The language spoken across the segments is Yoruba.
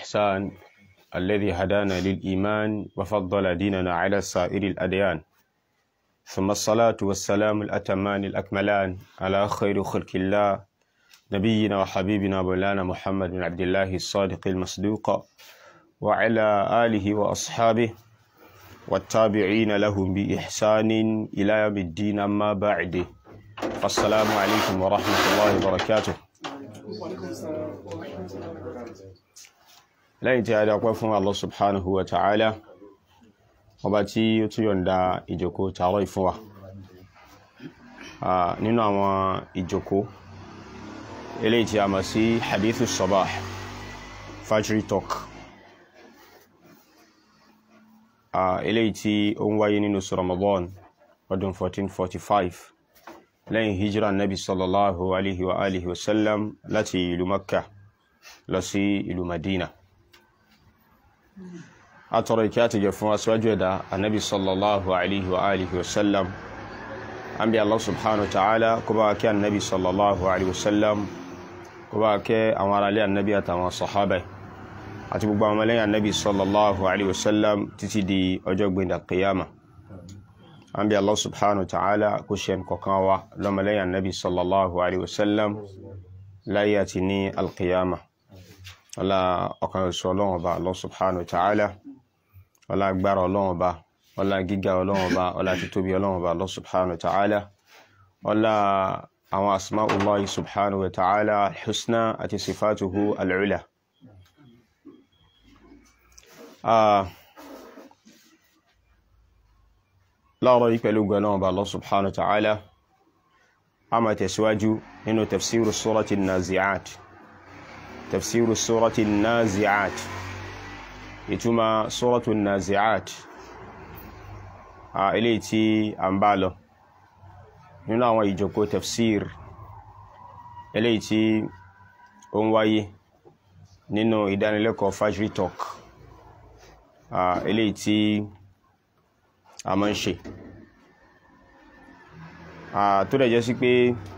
والإحسان الذي هدانا للإيمان وفضل ديننا على سائر الأديان ثم الصلاة والسلام الأتمان الأكملان على خير خلق الله نبينا وحبيبنا مولانا محمد بن عبد الله الصادق المصدوق وعلى آله وأصحابه والتابعين لهم بإحسان إلى يوم الدين أما بعد السلام عليكم ورحمة الله وبركاته lẹ́yìn tí a dá pẹ́ fún Allah subhanahu wa ta'ala ọba tí ó tún yọ̀nda ìjòkó tààrọ ìfún wa nínú àwọn ìjòkó eléyìí tí a mọ̀ sí hadithu sabah fajri talk eléyìí tí ó ń wáyé nínú Ramadan ọdún 1445 lẹ́yìn hijira nabi sallallahu alaihi wa alihi wasallam láti ìlú makka lọ sí ìlú madina atọrọ ìkẹ́ àti jẹ́ fún aṣíwájú ẹ̀dá annabi sallallahu alaihi wa alihi wasallam an bí allah subhanahu ta'ala kó bá kẹ́ annabi sallallahu alaihi wasallam kó bá kẹ́ àwọn aráalé annabi àtàwọn sahaba àti gbogbo àwọn mẹ́lẹ́yìn annabi sallallahu alaihi wasallam títí di ọjọ́ gbẹ̀ndà qiyama an bí allah subhanahu ta'ala kó ṣe kọ̀kan wa lọ́mọlẹ́yìn annabi sallallahu alaihi wasallam láyé àti ní alqiyama ọlá ọ̀kan ìṣọ́ ọlọ́run ọba Allah subhanahu wa ta'ala ọlá agbára ọlọ́run ọba ọlá gíga ọlọ́run ọba ọlá títóbi ọlọ́run ọba Allah subhanahu wa ta'ala ọlá àwọn asma'ullahi subhanahu wa ta'ala husna àti sifatuhu al'ula láàrọ̀ yí pẹ̀lú gbọ́nà ọba Allah subhanahu wa ta'ala a máa tẹ̀síwájú nínú tafsiru surati nazi'at تفسير سورة النازعات ìtumọ̀ سورة النازعات eléyìí tí a ń bá lọ nínú àwọn ìjókòó tafsir eléyìí tí ó ń wáyé nínú ìdánilẹ́kọ̀ọ́ Fajri Talk eléyìí tí a máa ń ṣe tó dẹ̀ jẹ́ sí pé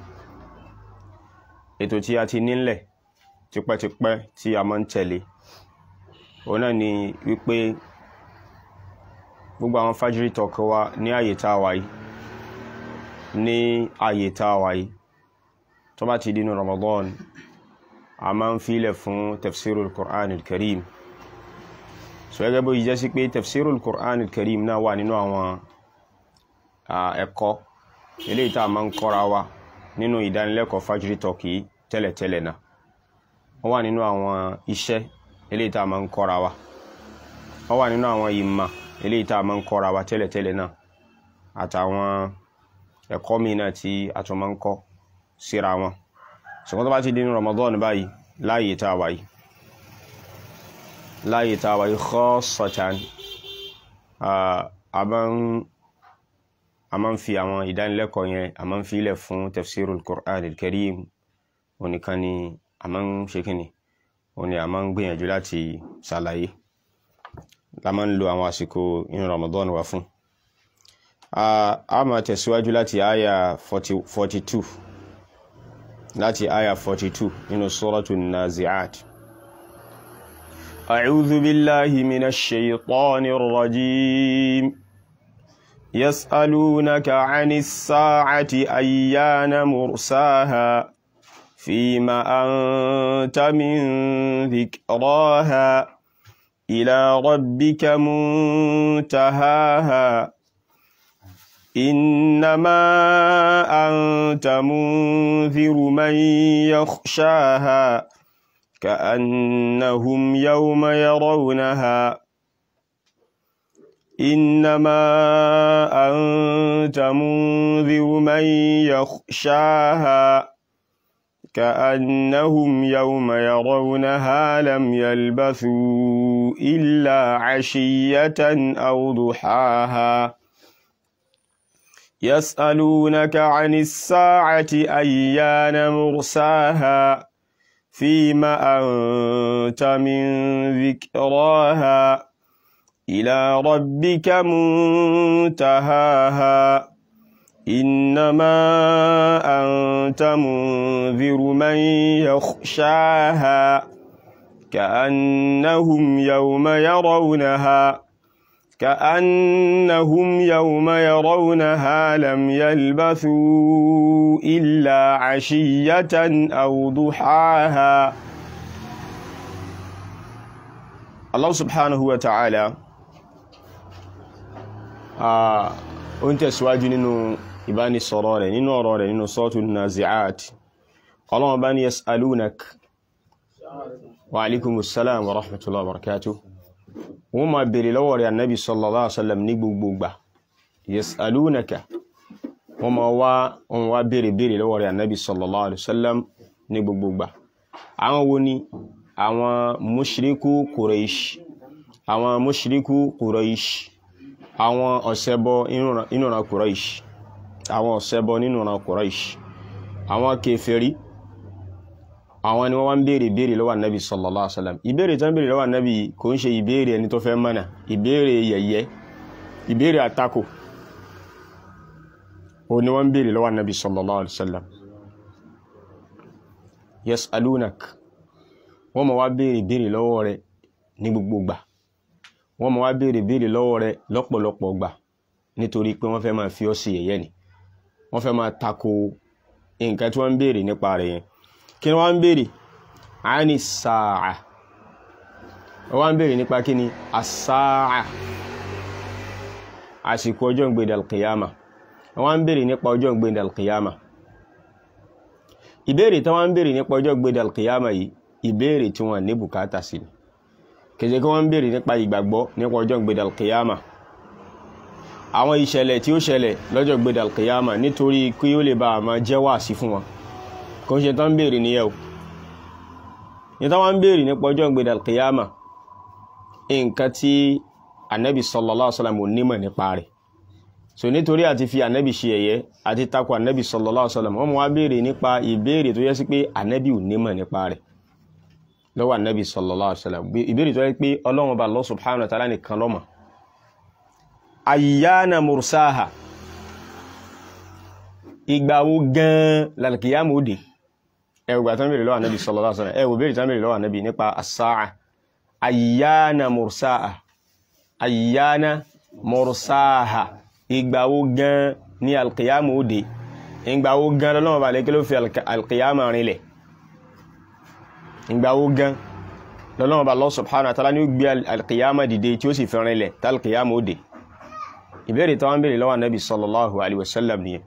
ètò tí a ti nílẹ̀ tipẹ́tipẹ́ tí a máa ń tẹ̀lé òun náà ni wípé gbogbo àwọn Fajri Talk wa ní àyè tá a wà yìí ní àyè tá a wà yìí tó bá ti dínú Ramadan a máa ń filẹ̀ fún tafsirul Qur'an al-Karim so gẹ́gẹ́ bó yìí jẹ́ sí pé tafsirul Qur'an al-Karim náà wà nínú àwọn ẹ̀kọ́ eléyìí tá a máa ń kọ́ra wa nínú ìdánilẹ́kọ̀ọ́ Fajri Talk yìí tẹ́lẹ̀tẹ́lẹ̀ náà wọ́n wà nínú àwọn iṣẹ́ eléyìí tá a máa ń kọ́ra wa wọ́n wà nínú àwọn ìmọ̀ eléyìí tá a máa ń kọ́ra wa tẹ́lẹ̀tẹ́lẹ̀ náà àtàwọn ẹ̀kọ́ míì náà tí a tún máa ń kọ́ síra wọn ṣùgbọ́n tó bá ti di ní Ramadan báyìí láàyè tá a wà yìí láàyè tá a wà yìí khassatan a máa ń fi àwọn ìdánilẹ́kọ̀ọ́ yẹn a máa ń fi ilẹ̀ fún tafsirul Qur'an al-Karim onìkan ni a máa ń ṣe kíni òun ni a máa ń gbìyànjú láti ṣàlàyé la máa ń lo àwọn àsìkò inú Ramadan wa fún a máa tẹ̀síwájú láti àyà 42 láti àyà 42 nínú Suratu Nazi'at أعوذ بالله من الشيطان الرجيم يسألونك عن الساعة أيان مرساها فيما أنت من ذكراها إلى ربك منتهاها إنما أنت منذر من يخشاها كأنهم يوم يرونها إنما أنت منذر من يخشاها كأنهم يوم يرونها لم يلبثوا إلا عشية أو ضحاها يسألونك عن الساعة أيان مرساها فيما أنت من ذكراها إلى ربك منتهاها إنما أنت منذر من يخشاها كأنهم يوم يرونها كأنهم يوم يرونها لم يلبثوا إلا عشية أو ضحاها الله سبحانه وتعالى ó ń tẹ̀síwájú nínú ìbánisọ̀rọ̀ rẹ̀ nínú ọ̀rọ̀ rẹ̀ nínú sọ́tù nazi'at ọlọ́wọ́n bá ní yas'alunak wa alaikumus salam wa rahmatullahi wa barakatuh wọ́n ma bèèrè lọ́wọ́ rẹ̀ annabi sallallahu alaihi wasallam ní gbogbo gbà yas'alunaka wọ́n ma wá wọ́n wá bèèrè bèèrè lọ́wọ́ rẹ̀ annabi sallallahu alaihi wasallam ní gbogbo gbà àwọn wo ni àwọn mushriku quraish àwọn mushriku quraish àwọn ọ̀sẹ̀bọ inúra quraish àwọn ọ̀sẹ̀bọ nínúra quraish àwọn kèfèrí àwọn ni wọ́n wá ń béèrè béèrè lọ́wọ́ ànábì sallallahu alaihi wasallam ìbéèrè tán béèrè lọ́wọ́ ànábì kò ń ṣe ìbéèrè ẹni tó fẹ́ mọ̀nà ìbéèrè yẹ̀yẹ́ ìbéèrè àtakò o ni wọ́n ń béèrè lọ́wọ́ ànábì sallallahu alaihi wasallam yas'alunak wọ́n máa wá béèrè béèrè lọ́wọ́ rẹ̀ ní gbogbo gbà wọ́n máa wá béèrè béèrè lọ́wọ́ rẹ̀ lọ́pọ̀lọpọ̀ gbà nítorí pé wọ́n fẹ́ máa fi ọ́ sí yẹ̀yẹ́ ni wọ́n fẹ́ máa tako nǹkan tí wọ́n ń béèrè nípa rẹ̀ yẹn kí ni wọ́n ń béèrè àní sáà wọ́n ń béèrè nípa kí ni àsáà àsìkò ọjọ́ ìgbèdè alkiyama wọ́n ń béèrè nípa ọjọ́ ìgbèdè alkiyama ìbéèrè tí wọ́n ń béèrè nípa ọjọ́ ìgbèdè alkiyama yìí ìbéèrè tí wọ́n ní bùkátà sí ni kèjẹ́ kí wọ́n ń béèrè nípa ìgbàgbọ́ nípa ọjọ́ ìgbèdè alkiyama àwọn ìṣẹ̀lẹ̀ tí ó ṣẹlẹ̀ lọ́jọ́ ìgbèdè alkiyama nítorí kí ó lè bá àmà jẹ́ wàásí fún wọn kò ń ṣe tán béèrè ní yẹ́ò ní tán wọ́n béèrè nípa ọjọ́ ìgbèdè alkiyama nǹkan tí anabi sallallahu alaihi wasallam onímọ̀ nípa rẹ̀ so nítorí àti fi anabi ṣe ẹ̀yẹ àti takò anabi sallallahu alaihi wasallam wọ́n mú wá béèrè nípa ìbéèrè tó yẹ sí pé anabi onímọ̀ nípa rẹ̀ lọ́wọ́ anabi sallallahu alaihi wasallam ìbéèrè tó yẹ pé ọlọ́run bá Allah subhanahu wa ta'ala nìkan ló mọ̀ ayyana mursaha ìgbà wo gan lalkiyamu òde ẹwùgbà tán bèèrè lọ́wọ́ ànábì sallallahu alaihi wasallam ẹwù bèèrè tán bèèrè lọ́wọ́ ànábì nípa as-sa'a ayyana mursaha ayyana mursaha ìgbà wo gan ní alkiyamu òde ìgbà wo gan lọ́wọ́ bá lẹ́kẹ́ ló fi alkiyamu rinlẹ̀ ìgbà wo gan lọ́wọ́ bá Allah subhanahu wa ta'ala ní ó gbé alkiyamu dìde tí ó sì fi rinlẹ̀ tá alkiyamu òde ìbéèrè tán bèèrè lọ́wọ́ ànábì sallallahu alaihi wasallam nìyẹn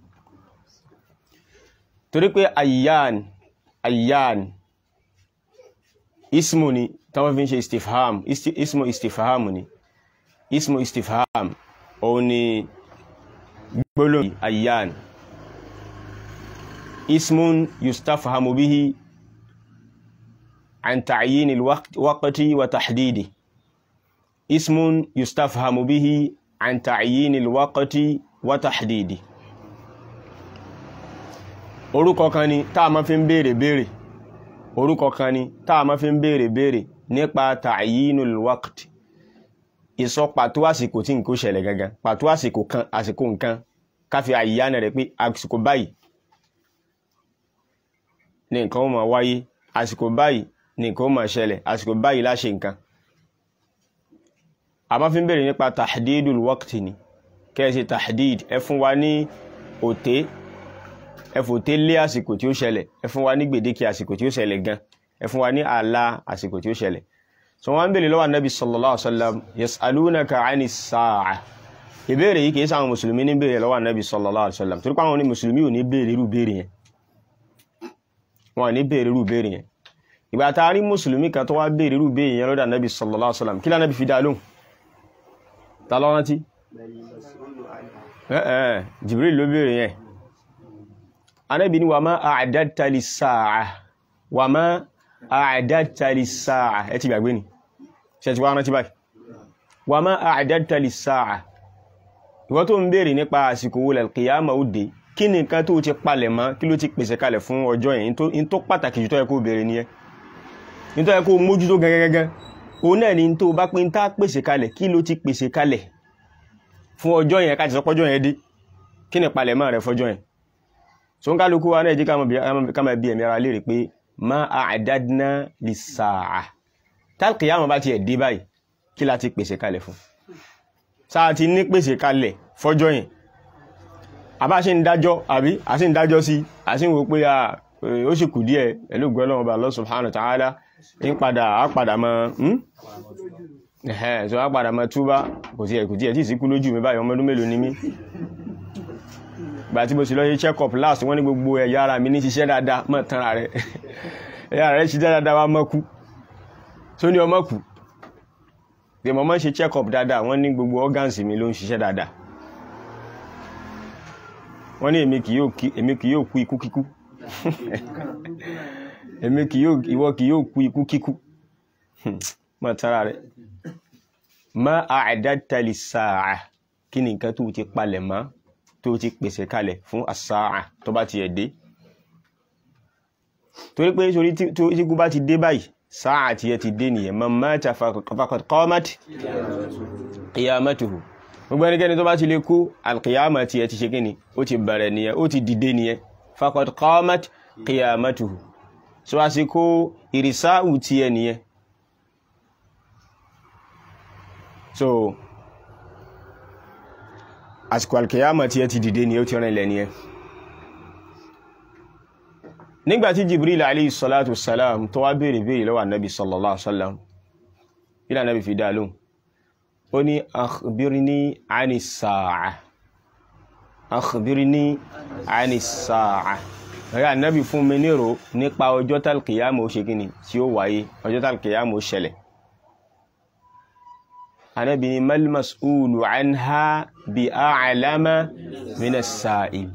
torí pé ayyan ayyan ismu ni tàwọn fi ń ṣe istifham ismu istifham ni ismu istifham òun ni gbólóhùn ayyan ismun yustafhamu bihi an ta'yin alwaqti wa tahdidi ismun yustafhamu bihi an ta'yin alwaqti wa tahdidi orúkọ kan ni tá a máa fi ń béèrè béèrè orúkọ kan ni tá a máa fi ń béèrè béèrè nípa ta'yinul waqt ìsọ pàtó àsìkò tí nǹkan ṣẹlẹ̀ gangan pàtó àsìkò kan àsìkò nǹkan káfí àyíyáná rẹ̀ pé àsìkò báyìí ni nǹkan ó máa wáyé àsìkò báyìí ni nǹkan ó máa ṣẹlẹ̀ àsìkò báyìí láṣẹ nǹkan a máa fi ń béèrè nípa tahdidul waqt ni kẹ́ẹ̀sì tahdid ẹ fún wa ní òté ẹ fòté lé àsìkò tí ó ṣẹlẹ̀ ẹ fún wa ní gbèdéke àsìkò tí ó ṣẹlẹ̀ gan ẹ fún wa ní ààlà àsìkò tí ó ṣẹlẹ̀ so wọ́n bèèrè lọ́wọ́ anábì sallallahu alaihi wasallam yas'alunaka 'ani s-sa'a ìbéèrè yìí kìí sáwọn mùsùlùmí ní bèèrè lọ́wọ́ anábì sallallahu alaihi wasallam torípa àwọn ní mùsùlùmí ò ní bèèrè irú bèèrè yẹn wọn ní bèèrè irú bèèrè yẹn ìgbà tá a rí mùsùlùmí kan tó wá bèèrè irú bèèrè yẹn lọ́dọ̀ anábì sallallahu alaihi wasallam kí lánàbì fi dá lóhùn ta ló rántí Jibril ló bèèrè yẹn anábì ní wà má a'dadta lis-sa'a wà má a'dadta lis-sa'a ẹ ti gbàgbé ni ṣe ti wá rántí báyìí wà má a'dadta lis-sa'a ìwọ tó ń béèrè nípa àsìkò wo al-qiyama ó dé kí ni nǹkan tó ti palẹ̀ mọ́ kí ló ti pèsè kalẹ̀ fún ọjọ́ yẹn in tó pàtàkì jù tó yẹ kó béèrè nìyẹn in tó yẹ kó mójútó gẹ́gẹ́gẹ́ òun náà ni tó bá pín tá pèsè kalẹ̀ kí ló ti pèsè kalẹ̀ fún ọjọ́ yẹn ká ti sọ pọ́jọ́ yẹn dé kí ni palẹ̀ mọ́ rẹ̀ fọjọ́ yẹn so ń kálukú wa náà jí ká máa bí ẹ̀mí ara léèrè pé ma a'dadna lis-sa'a tálkìyàmọ̀ bá ti ẹ̀ dé báyìí kí la ti pèsè kalẹ̀ fún sáà ti ní pèsè kalẹ̀ fọ́jọ́ yẹn àbá ṣe ń dájọ́ àbí a sì ń dájọ́ sí a sì ń wo pé ó sì kù díẹ̀ pẹ̀lú gbọ́nà ọba Allah subhanahu wa ta'ala ń padà á padà mọ́ ẹ̀hẹ́ so á padà mọ́ túbá kò tí ẹ̀ kò tí ẹ̀ tí ì sí kú lójú mi báyìí ọmọ ọdún mélòó ni mí gbà tí mo sì lọ ṣe check up last wọ́n ní gbogbo ẹ̀yà ara mi ní ṣiṣẹ́ dáadáa mọ́ tanra rẹ̀ ẹ̀yà rẹ̀ ṣiṣẹ́ dáadáa wá mọ́ kú tó ní ọmọ kù bí mo máa ń ṣe check up dáadáa wọ́n ní gbogbo organs mi ló ń ṣiṣẹ́ dáadáa wọ́n ní èmi kì yóò kú ikú kíkú èmi kì yóò ìwọ kì yóò kú ikú kíkú mọ́ tara rẹ̀ ma a'dadta lis-sa'a kí ni nǹkan tó ti palẹ̀ mọ́ tó ti pèsè kalẹ̀ fún as-sa'a tó bá ti ẹ̀ dé torí pé torí tí kú bá ti dé báyìí sáà tí yẹ ti dé nìyẹn man mata faqad qamat qiyamatuhu gbogbo ẹnikẹ́ni tó bá ti lè kú alqiyama tí yẹ ti ṣe kíni ó ti bẹ̀rẹ̀ nìyẹn ó ti dìde nìyẹn faqad qamat qiyamatuhu so àsìkò ìrìsáù tí yẹ nìyẹn so àsìkò alqiyama tí yẹ ti dìde nìyẹn ó ti rìn ilẹ̀ nìyẹn nígbàtí jibril alayhi salatu salam tó wá bèèrè bèèrè lọ́wọ́ annabi sallallahu alaihi wasallam ila annabi fi dá lóhùn ó ní akhbirni ani sa'a akhbirni ani sa'a rẹ̀ annabi fún mi nírò nípa ọjọ́ talqiyama ó ṣe kíni tí ó wáyé ọjọ́ talqiyama ó ṣẹlẹ̀ annabi ni mal mas'ulu anha bi a'lama min as-sa'il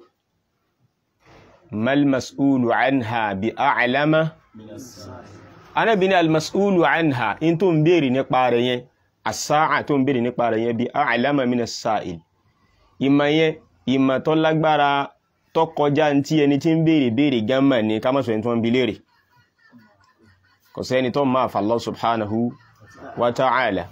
mal mas'ulu anha bi a'lama Ànábì ní al mas'ulu anha in tó ń béèrè nípa rẹ̀ yẹn as-sa'a tó ń béèrè nípa rẹ̀ yẹn bi a'lama min as-sa'il ìmọ̀ yẹn ìmọ̀ tó lágbára tó kọjá tí ẹni tí ń béèrè béèrè gánmà ní ká má sọ ẹni tó ń bi léèrè kò sẹ́ni tó máa fa Allah subhanahu wa ta'ala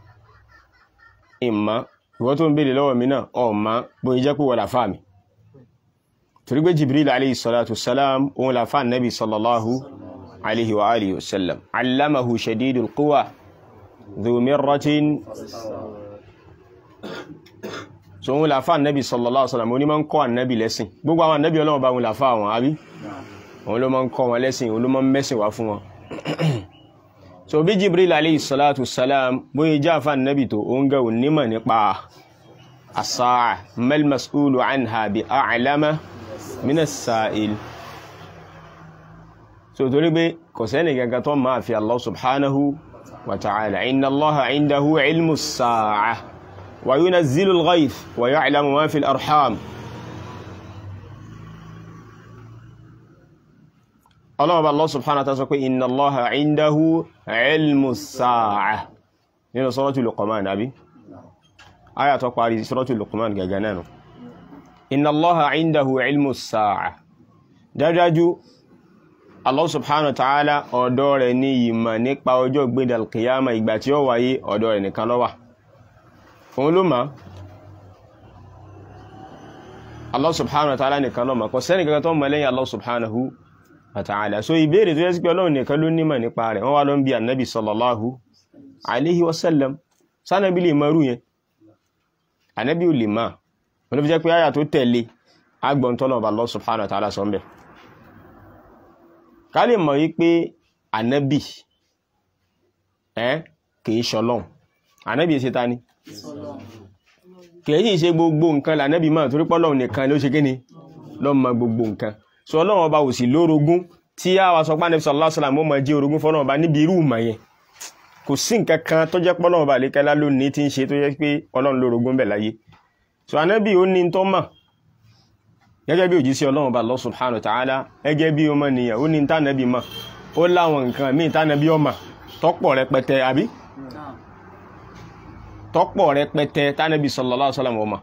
ìmọ̀ ìwọ tó ń béèrè lọ́wọ́ mi náà ọ̀ma bóyí jẹ́ pé wọ́n làfáà mi torí pé jibril alayhi salatu salam òun la fa nabi sallallahu alayhi wa alihi wa sallam allamahu shadidul quwa dhu mirratin so òun la fa nabi sallallahu alayhi wa sallam òun ni máa ń kọ́ annabi lẹ́sìn gbogbo àwọn annabi ọlọ́wọ́ bá òun la fa àwọn àbí òun ló máa ń kọ́ wọn lẹ́sìn òun ló máa ń mẹ́sìn wá fún wọn so bí jibril alayhi salatu salam bóyí já fa nabi tó òun ga òun nímọ̀ nípa as-sa'a mal mas'ulu anha bi a'lama mina sa'il so torí pé kò sẹ́ni gangan tó máa fi Allah subhanahu wa ta'ala inna Allaha indahu ilmu sa'a wa yunazzilu al-ghayth wa ya'lamu ma fi al-arham Allah ba Allah subhanahu wa ta'ala sọ pé inna Allaha indahu ilmu sa'a nínú suratul Luqman àbí aya tó parí suratul Luqman gẹ́gẹ́ náà inna allaha indahu ilmu sa'a dájájú allah subhanahu wa ta'ala ọ̀dọ̀ rẹ̀ ní ìmọ̀ nípa ọjọ́ gbéda alkiyama ìgbà tí ó wáyé ọ̀dọ̀ rẹ̀ nìkan ló wà òun ló mọ̀ allah subhanahu wa ta'ala nìkan ló mọ̀ kò sẹ́ni kankan tó mọ̀ lẹ́yìn allah subhanahu wa ta'ala so ìbéèrè tó yẹ sí pé ọlọ́run nìkan ló nímọ̀ nípa rẹ̀ wọ́n wá lọ ń bi annabi sallallahu alaihi wasallam sanabi lè mọ̀rú yẹn annabi ò lè máa wọ́n ló fi jẹ́ pé àyà tó tẹ̀lé agbọ̀ntọ́nà ọba Allah subhanahu wa ta'ala sọ́mbẹ̀ ká lè mọ̀ wípé ànábì ẹ́ kìí ṣọlọ́n ànábì ṣe ta ni kìí ṣe gbogbo nǹkan lànábì máa torí pọ́lọ́n nìkan ló ṣe kíni ló mọ gbogbo nǹkan sọ ọlọ́run ọba ò sì lórogún tí a wá sọ pé ànábì sallallahu alaihi wasallam ó máa jẹ́ orogún fọ́lọ́run ọba níbi irú ìmọ̀ yẹn kò sí nǹkan kan tó jẹ́ pọ́lọ́run ọba àlékẹ́lá lónìí tí ń ṣe tó jẹ́ pé ọlọ́run lórogún bẹ̀ láyé so anábì ó ní tó mọ̀ gẹ́gẹ́ bí òjíṣẹ́ ọlọ́run bá Allah subhanahu wa ta'ala gẹ́gẹ́ bí ọmọ nìyàn ó ní tánàbí mọ̀ ó láwọn nǹkan míì tánàbí ọmọ tọ́pọ̀ rẹpẹtẹ àbí tọ́pọ̀ rẹpẹtẹ tánàbí sallallahu alaihi wasallam ọmọ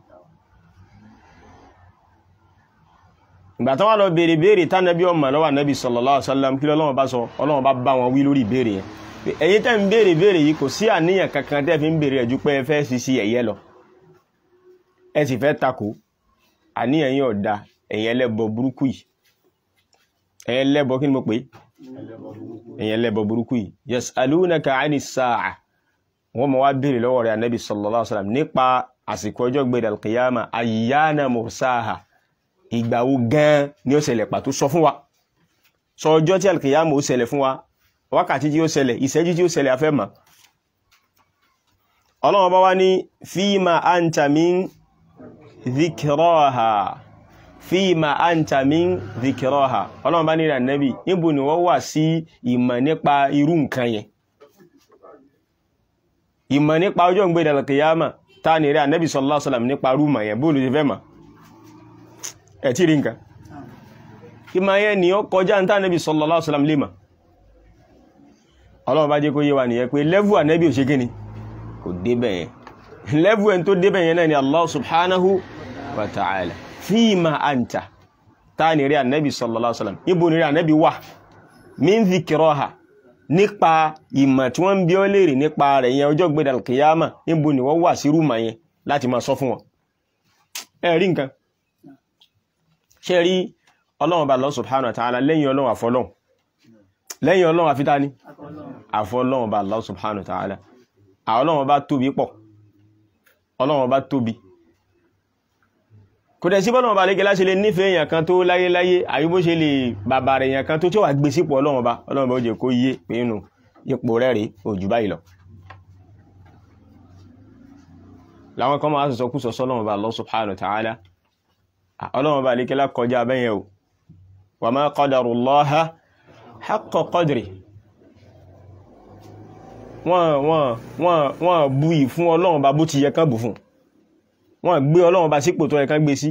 ìgbà tán wà lọ béèrè béèrè tánàbí ọmọ lọ́wọ́ ànábì sallallahu alaihi wasallam kí lọ́wọ́ bá sọ ọlọ́run bá bá wọn wí lórí ìbéèrè yẹn ẹ̀yin tẹ́ ń béèrè béèrè yìí kò sí àníyàn kankan tẹ́ fi ń béèrè ẹ̀jú pé ẹ fẹ́ sí sí ẹ̀yẹ lọ ẹ sì fẹ́ takò àníyàn yín ọ̀dà ẹ̀yin ẹlẹ́bọ burúkú yìí ẹ̀yin ẹlẹ́bọ kí ni mo pè èyàn lẹ́bọ̀ burúkú yìí yas'alunaka 'ani s-sa'a wọ́n mọ̀ wá bèèrè lọ́wọ́ rẹ̀ anábì sallallahu alaihi wasallam nípa àsìkò ọjọ́ gbẹ̀dẹ̀ al-qiyama ayyana mursaha ìgbà wo gan ni ó ṣẹlẹ̀ pàtó sọ fún wa sọ ọjọ́ tí al-qiyama ó ṣẹlẹ̀ fún wa wákàtí tí ó ṣẹlẹ̀ ìṣẹ́jú tí ó ṣẹlẹ̀ afẹ́ mọ̀ ọlọ́run bá wá ní fíìmà anta min dhikraha fíìmà anta min dhikraha ọlọ́run bá ní ìrìn ànábì níbo ni wọ́n wà sí ìmọ̀ nípa irú nǹkan yẹn ìmọ̀ nípa ọjọ́ ìgbéda al-qiyama ta ní ìrìn ànábì sallallahu alaihi wasallam nípa rúmọ̀ yẹn bóòlù ti fẹ́ mọ̀ ẹ̀ tí rí nǹkan ìmọ̀ yẹn ni ó kọjá ní tánàbì sallallahu alaihi wasallam lè mọ̀ ọlọ́run bá jẹ́ kó yé wa nìyẹn pé lẹ́vù ànábì ò ṣe kíni kò débẹ̀ yẹn lẹ́bù ẹni tó débẹ̀ yẹn náà ni Allah subhanahu wa ta'ala fíìmà anta ta ni rí ànábì sallallahu alaihi wasallam níbo ni rí ànábì wà min dhikraha nípa ìmọ̀ tí wọ́n ń bí ọ́ léèrè nípa rẹ̀ yẹn ọjọ́ gbé dàlkìyàmà níbo ni wọ́n wà sí rúmà yẹn láti máa sọ fún wọn ẹ rí nǹkan ṣe rí ọlọ́run bá Allah subhanahu wa ta'ala lẹ́yìn ọlọ́run àfọlọ́run lẹ́yìn ọlọ́run àfitání àfọlọ́run bá Allah subhanahu wa ta'ala àwọn ọlọ́run bá tóbi pọ̀ ọlọ́run bá tóbi kò dẹ̀ sí bọ́lọ́run bá lẹ́gẹ́ láṣẹ lè nífẹ̀ẹ́ èèyàn kan tó láyé láyé àbí bó ṣe lè bàbà rẹ̀ èèyàn kan tó tí ó wà gbé sípò ọlọ́run bá ọlọ́run bá ó jẹ́ kó yé pé nínú ipò rẹ̀ rí òjù báyìí lọ láwọn kan máa sọ kú sọ sọ́lọ́run bá Allah subhanahu wa ta'ala ọlọ́run bá lẹ́gẹ́ lákọjá abẹ́yẹn o wa ma qadarullaha haqqa qadri wọ́n wọ́n wọ́n wọ́n bu ì fún ọlọ́run bá bó ti yẹ kán bù fún wọ́n gbé ọlọ́run bá sípò tó yẹ kán gbé sí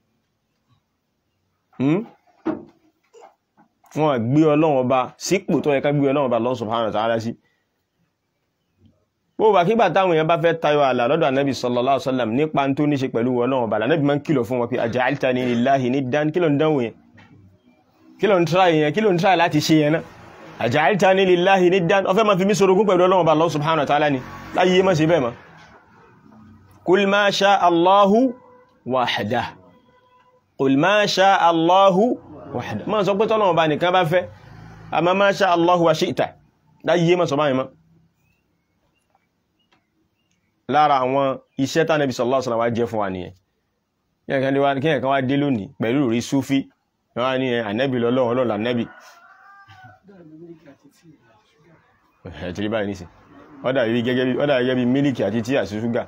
wọ́n gbé ọlọ́run bá sípò tó yẹ kán gbé ọlọ́run bá Allah subhanahu wa ta'ala sí bó bá kígbà táwọn èèyàn bá fẹ́ tayọ àlà lọ́dọ̀ ànábì sallallahu alaihi wasallam nípa tó ní ṣe pẹ̀lú ọlọ́run bá ànábì máa ń kìlọ̀ fún wọn pé aja'altani lillahi niddan kí ló ń dánwò yẹn kí ló ń tíra yẹn kí ló ń tíra láti ṣe yẹn náà àjàíta ní lillahi niddan ọfẹ́ ma fi mí sorogún pẹ̀lú ọlọ́run bá Allah subhanahu wa ta'ala ni láyé má ṣe bẹ́ẹ̀ ma kul ma sha Allahu wahda kul ma sha Allahu wahda ma sọ pé tọ́lọ́run bá nìkan bá fẹ́ àmá ma sha Allahu wa shi'ta láyé má sọ báyìí ma lára àwọn iṣẹ́ tá Nabi sallallahu alaihi wasallam wá jẹ́ fún wa nìyẹn kí ẹ̀kan wá dé lónìí pẹ̀lú rí súfí wọ́n ní ànẹ́bì lọ́lọ́run ọlọ́run ànẹ́bì ẹ̀tìrí báyìí nísìn ọ́dà yìí gẹ́gẹ́ bí mílìkì àti tí àti ṣúgà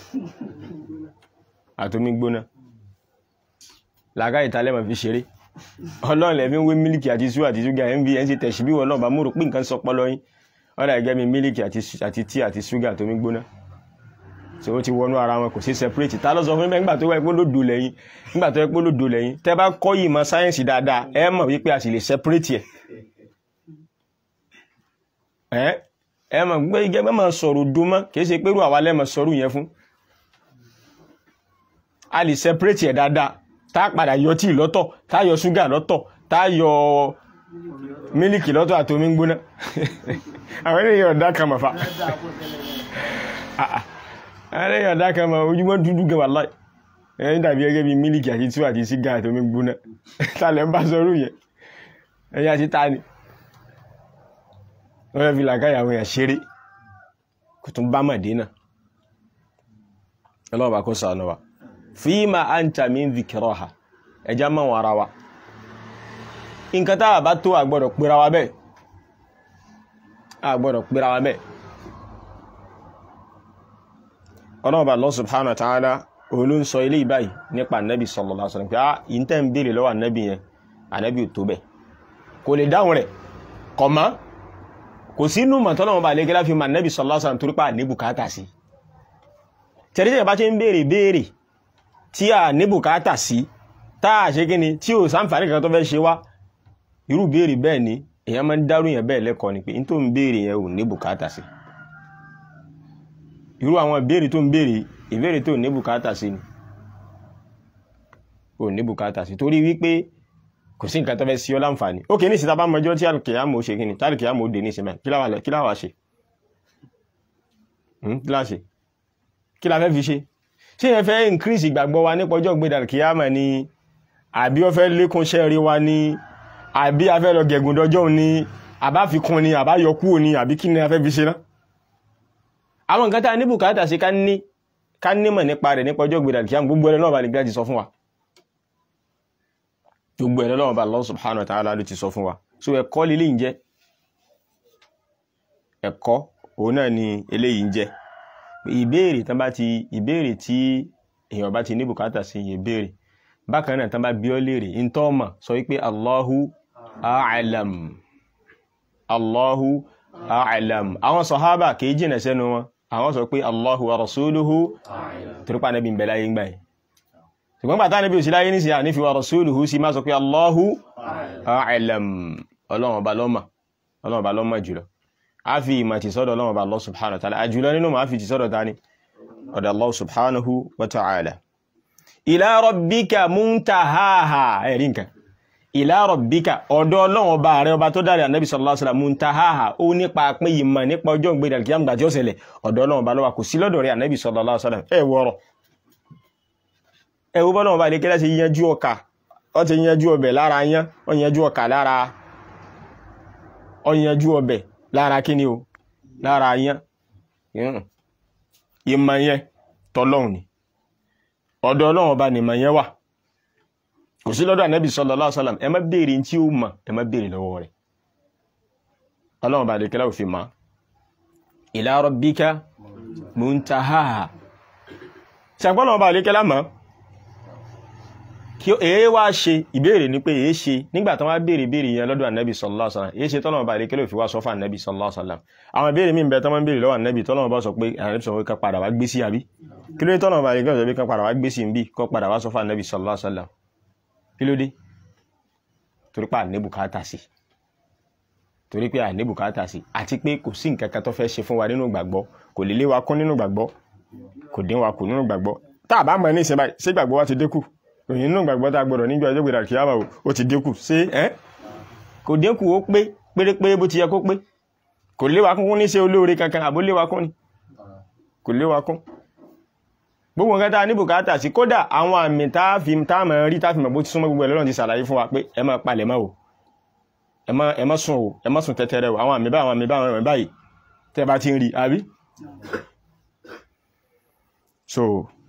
àtomi gbóná làgá ìtàlẹ́mọ̀ fi ṣeré ọlọ́run lẹ́fí ń wé mílìkì àti ṣúgà àti ṣúgà mvn sí tẹ̀sí bí wọ́n náà bá múrò pín nǹkan sọ pọ́lọ́ yín ọ́dà gẹ́gẹ́ bí mílìkì àti tí àti ṣúgà àtomi gbóná tí ó ti wọnú ara wọn kò sí separate tá ló sọ fún mi nígbà tó wáyé pé lódò lẹ́yìn nígbà tó wáyé pé lódò lẹ́yìn tẹ́ bá kọ́ yìí mọ̀ sáyẹ́ǹsì dáadáa ẹ mọ̀ wípé a sì lè separate ẹ̀ ẹ ẹ mọ̀ gbé igẹ́ mọ́ sọ̀rọ̀ dúnmọ́ kìí ṣe pẹ́rù àwa lẹ́mọ̀ sọ̀rọ̀ yẹn fún a lè separate ẹ̀ dáadáa tá a padà yọ tíì lọ́tọ̀ tá a yọ ṣúgà lọ́tọ̀ tá a yọ mílìkì lọ́tọ̀ àti omi gbóná àwọn ènìyàn ọ̀dá kan mọ̀ fa àwọn ènìyàn ọ̀dá kan mọ̀ ojúmọ́ dúdú gan wà láì ẹ̀yìn dàbí gẹ́gẹ́ bí mílìkì àti tíì àti ṣúgà àti omi gbóná tá a lẹ́ ń bá sọ̀rọ̀ yẹn ẹ̀yìn àti tá a ni wọ́n fi làkáyà àwọn èèyàn ṣeré kò tún bá Mádínà ọlọ́ọ̀bá kó sàánú wa fíìmà anta min dhikraha ẹjá mọ́ wọn ara wa nǹkan táwà bá tó àgbọ́dọ̀ pèrà wa bẹ́ẹ̀ àgbọ́dọ̀ pèrà wa bẹ́ẹ̀ ọlọ́ọ̀bá Allah subhanahu wa ta'ala òun ló ń sọ ilé ìbáyìí nípa ànábì sallallahu alaihi wasallam pé á ìntẹ́ ń béèrè lọ́wọ́ ànábì yẹn ànábì ò tó bẹ́ẹ̀ kò lè dáhùn rẹ̀ kọ̀ mọ́ kò sínú mọ̀tọ́lọ́wọ́n bá lẹ́gẹ́lá fi ma nẹ́bí sallallahu alaihi wasallam torípa ní bùkátà sí tẹ̀rẹ́tẹ̀ bá ṣe ń béèrè béèrè tí a ní bùkátà sí táà ṣe gíní tí ò sáǹfàní kan tó fẹ́ ṣe wá irú béèrè bẹ́ẹ̀ ni èyàn máa ń dárú yẹn bẹ́ẹ̀ lẹ́kọ̀ọ́ ni pé n tó ń béèrè yẹn ò ní bùkátà sí irú àwọn béèrè tó ń béèrè ìbéèrè tó ní bùkátà sí ni ò ní bùkátà sí torí wípé kò sí nǹkan tó fẹ́ sí ọ láǹfààní ó kì í ní ìsìta bá mọjọ́ tí alìkìyàmò ṣe kíni tí alìkìyàmò dé ní ìsinmi kí láwà kí láwà ṣe kí láwà ṣe kí la fẹ́ fi ṣe ṣé yẹn fẹ́ increase ìgbàgbọ́ wa nípa ọjọ́ gbé alìkìyàmò ni àbí ó fẹ́ lékún ṣẹ́ rí wa ni àbí a fẹ́ lọ gẹ̀gùn dọjọ́ ni àbá fi kún ni àbá yọ kúrò ni àbí kí ni a fẹ́ fi ṣe náà àwọn nǹkan tá a ní bùkátà sí ká ní ká nímọ̀ nípa rẹ̀ nípa ọjọ́ gbèrè àkíyàn gbogbo ẹ̀rọ náà bá lè gbájì sọ fún wa gbogbo ẹ̀rọ náà bá Allah subhanahu wa ta'ala ló ti sọ fún wa so ẹ̀kọ́ lílé ń jẹ́ ẹ̀kọ́ òun náà ni eléyìí ń jẹ́ ìbéèrè tán bá ti ìbéèrè tí èèyàn bá ti ní bùkátà sí ìbéèrè bákan náà tán bá bí ọ léèrè ń tọ́ mọ̀ sọ wípé Allahu a'lam Allahu a'lam àwọn sọ̀hábà kìí jìnà sẹ́nu wọn àwọn sọ pé Allahu wa rasuluhu torípa nẹ́bí ń bẹ láyé gbà yìí ṣùgbọ́n bàtà nẹ́bí òsì láyé nísìyà nífi wa rasuluhu sí máa sọ pé Allahu a'lam ọlọ́run ọba lọ́mà ọlọ́run ọba lọ́mà jùlọ a fi ìmọ̀ ti sọ́dọ̀ ọlọ́run ọba Allah subhanahu wa ta'ala àjùlọ nínú ma fi ti sọ́dọ̀ ta ni ọ̀dọ̀ Allah subhanahu wa ta'ala ila rabbika muntahaha ẹ̀rí nǹkan ila rabbika ọ̀dọ̀ ọlọ́run ọba rẹ̀ ọba tó dárí ànábì sallallahu alaihi wasallam muntahaha ó nípa pé ìmọ̀ nípa ọjọ́ ìgbéra kí á gbà tí ó ṣẹlẹ̀ ọ̀dọ̀ ọlọ́run ọba lọ́wọ́ kò sí lọ́dọ̀ rẹ̀ ànábì sallallahu alaihi wasallam ẹ wọ́rọ̀ ẹ wo bọ́lọ́run ọba lè kẹ́lá sí yanjú ọkà ọ ti yanjú ọbẹ̀ lára yán ọ yanjú ọkà lára ọ yanjú ọbẹ̀ lára kíni o lára yán ìmọ̀ yẹn tọ́lọ́run ni ọ̀dọ̀ ọlọ́run ọba nìmọ̀ yẹn wà kò sí lọ́dọ̀ ànábì sallallahu alaihi wasallam ẹ má béèrè tí ó mọ̀ ẹ má béèrè lọ́wọ́ rẹ̀ ọlọ́run bá lè kẹ́lá òfin ma ila rabbika muntahaha ṣàgbọ́n bá lè kẹ́lá mọ́ kí èé wá ṣe ìbéèrè ní pé èé ṣe nígbà tán wá béèrè béèrè yẹn lọ́dọ̀ ànábì sallallahu alaihi wasallam èé ṣe tọ́lọ́run bá lè kẹ́lá òfin wá sọ fún ànábì sallallahu alaihi wasallam àwọn ìbéèrè míì bẹ tán máa ń béèrè lọ́wọ́ ànábì tọ́lọ́run bá sọ pé ànábì sọ pé ká padà wá gbé sí àbí kí ló dé tọ́lọ́run bá lè kẹ́lá òfin ká padà wá gbé sí ń bí kó padà wá sọ fún ànábì sallallahu alaihi wasallam kí ló dé torí pé àní bùkátà sí torí pé àní bùkátà sí àti pé kò sí nǹkan kan tó fẹ́ ṣe fún wa nínú gbàgbọ́ kò lè lé wa kún nínú gbàgbọ́ kò dín wa kù nínú gbàgbọ́ tá a bá mọ̀ ní ìsìn báyìí ṣé gbàgbọ́ wa ti dínkù òyìn nínú gbàgbọ́ tá a gbọ́dọ̀ níjọ́ ọjọ́ gbèrà kìí àmọ́ ó ti dínkù ṣé ẹ́ kò dínkù ó pé pérépéré bó ti yẹ kó pé kò lé wa kún ní ṣe olóore kankan àbó lé wa kún ni kò lé wa kún gbogbo nǹkan tá a ní bùkátà sí kódà àwọn àmì tá a fi tá a mọ̀ rí tá a fi mọ̀ bó ti súnmọ́ gbogbo ẹ̀ lọ́nà ti ṣàlàyé fún wa pé ẹ máa palẹ̀ mọ́ o ẹ má ẹ má sùn o ẹ má sùn tẹ́tẹ́rẹ́ o àwọn àmì bá àwọn àmì bá àwọn àmì báyìí tẹ́ bá ti ń rí àbí. so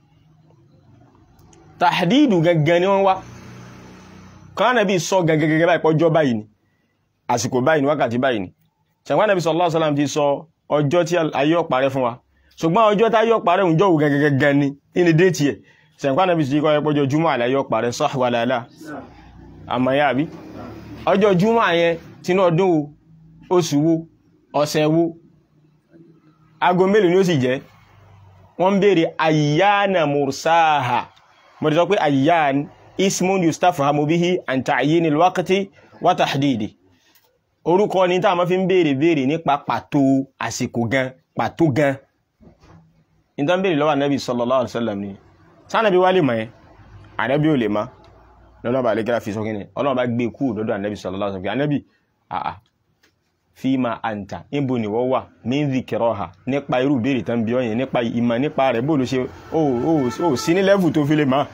tàdídù gangan ni wọ́n wá kọ́nà bí sọ gẹ́gẹ́gẹ́ báyìí pọ́jọ́ báyìí ni àsìkò báyìí ni wákàtí báyìí ni ṣàǹkwá nàbí sallallahu alaihi wasallam ti sọ ọjọ́ tí ayé ọ̀parẹ́ fún wa ṣùgbọ́n ọjọ́ tá yọ parẹ́ òun jọ́wọ́ gẹ́gẹ́gẹ́ ni ní déètì ẹ̀ ṣẹ̀ǹkwá nàbí sí kọ́ ẹpọ́jọ́ júmọ́ àlẹ́ yọ parẹ́ sọ́wọ́lẹ́lá àmọ́yá àbí ọjọ́ júmọ́ yẹn tinú ọdún wo oṣù wo ọ̀sẹ̀ wo aago mélòó ni ó sì jẹ́ wọ́n ń béèrè ayyana mursaha mo ti sọ pé ayyan ismun yustafhamu bihi an ta'yinil waqti wa tahdidi orúkọ ni tá a máa fi ń béèrè béèrè nípa pàtó àsìkò gan pàtó gan ìtàn bèèrè lọ́wọ́ ànábì sallallahu alaihi wasallam ni sánàbí wá lè mọ̀ ẹ́ ànábì ò lè má lọ́nà bá lẹ́gẹ́rà fi sọ́kínẹ̀ ọlọ́run bá gbé kú lọ́dọ̀ ànábì sallallahu alaihi wasallam ànábì àà fima anta níbo ni wọ́n wà min dhikraha nípa irú béèrè tán bí ọyìn nípa ìmọ̀ nípa rẹ̀ bó ló ṣe ó sí ní lẹ́fù tó fi lè má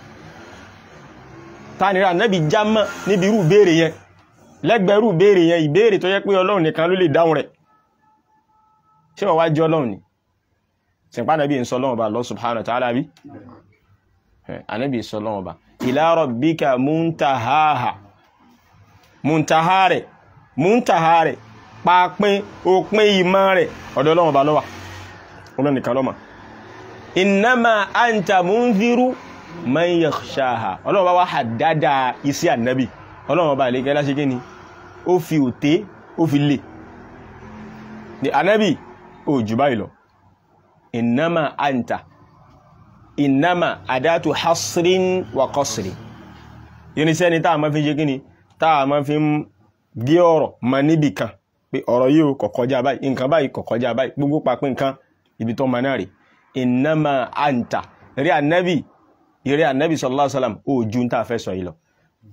tánira ànábì já mọ́ níbi irú béèrè yẹn lẹ́gbẹ̀ẹ́ irú béèrè yẹn ìbéèrè tó yẹ pé ọlọ́run nìkan ló lè dáhùn rẹ̀ ṣé wọ́n wá jẹ́ ọlọ́run ni sìnpá nàbí ń sọ lọ́wọ́ bá Allah subhanahu wa ta'ala bí ànábì sọ lọ́wọ́ bá ila rabbika muntahaha muntahare muntahare pàápín òpin ìmọ̀ rẹ̀ ọ̀dọ̀ lọ́wọ́ bá lọ́wà olónìkan lọ́mà innama anta munziru man yakhshaha ọlọ́wọ́ bá wá haddada isi ànábì ọlọ́wọ́ bá lè gẹ́lá ṣe gẹ́ni ó fi òté ó fi lè ànábì ó jù báyìí lọ innama anta innama adatu hasrin wa qasrin irinṣẹ́ ni táà ma fi ṣe kíni táà ma fi ń gé ọ̀rọ̀ ma níbì kan pé ọ̀rọ̀ yìí kò kọjá báyìí nǹkan báyìí kò kọjá báyìí gbogbo papín nǹkan ibi tó ma náà rí innama anta rí ànábì rí ànábì sallallahu alaihi wasallam ó ju ń tàà fẹ́ sọ yìí lọ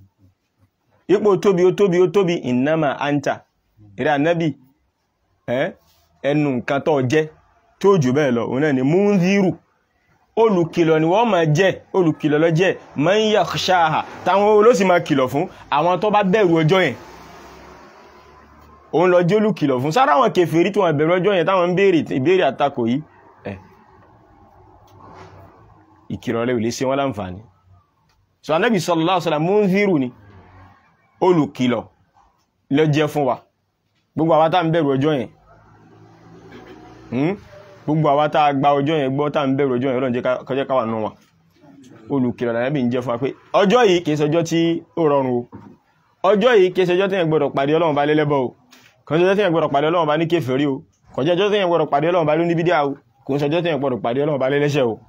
ipò tóbi ó tóbi ó tóbi innama anta rí ànábì ẹnu nǹkan tó jẹ́ tó jù bẹ́ẹ̀ lọ òun náà ni múndírù olùkìlọ̀ ni wọ́n máa jẹ́ olùkìlọ̀ lọ jẹ́ man yakhshaha táwọn olóṣì máa kìlọ̀ fún àwọn tó bá bẹ̀rù ọjọ́ yẹn òun lọ jólù kìlọ̀ fún sára àwọn kèfèrí tí wọ́n bẹ̀rù ọjọ́ yẹn táwọn ń béèrè ìbéèrè àtakò yìí ẹ̀ ìkìlọ̀ rẹ̀ ò lè ṣe wọ́n láǹfààní so anábì sallallahu alaihi wasallam munziru ni olùkìlọ̀ ló jẹ́ fún wa gbogbo àwa tá ń bẹ̀rù ọjọ́ yẹn gbogbo àwa tá gba ọjọ́ yẹn gbọ́ tá ń bẹ̀rù ọjọ́ yẹn Ọlọ́run jẹ́ kọjẹ́ káwà nù wa olùkìlọ̀ lànàbì ń jẹ́ fún wa pé ọjọ́ yìí kìí ṣọjọ́ tí ó rọrùn o ọjọ́ yìí kìí ṣọjọ́ tí yẹn gbọ́dọ̀ pàdé Ọlọ́run bá lẹ́lẹ́bọ̀ o kò ṣọjọ́ tí yẹn gbọ́dọ̀ pàdé Ọlọ́run bá ní kèfèrí o kò jẹ́ ọjọ́ tí yẹn gbọ́dọ̀ pàdé Ọlọ́run bá ní bídíà o kò ṣọjọ́ tí yẹn gbọ́dọ̀ pàdé Ọlọ́run bá lẹ́lẹ́ṣẹ̀ o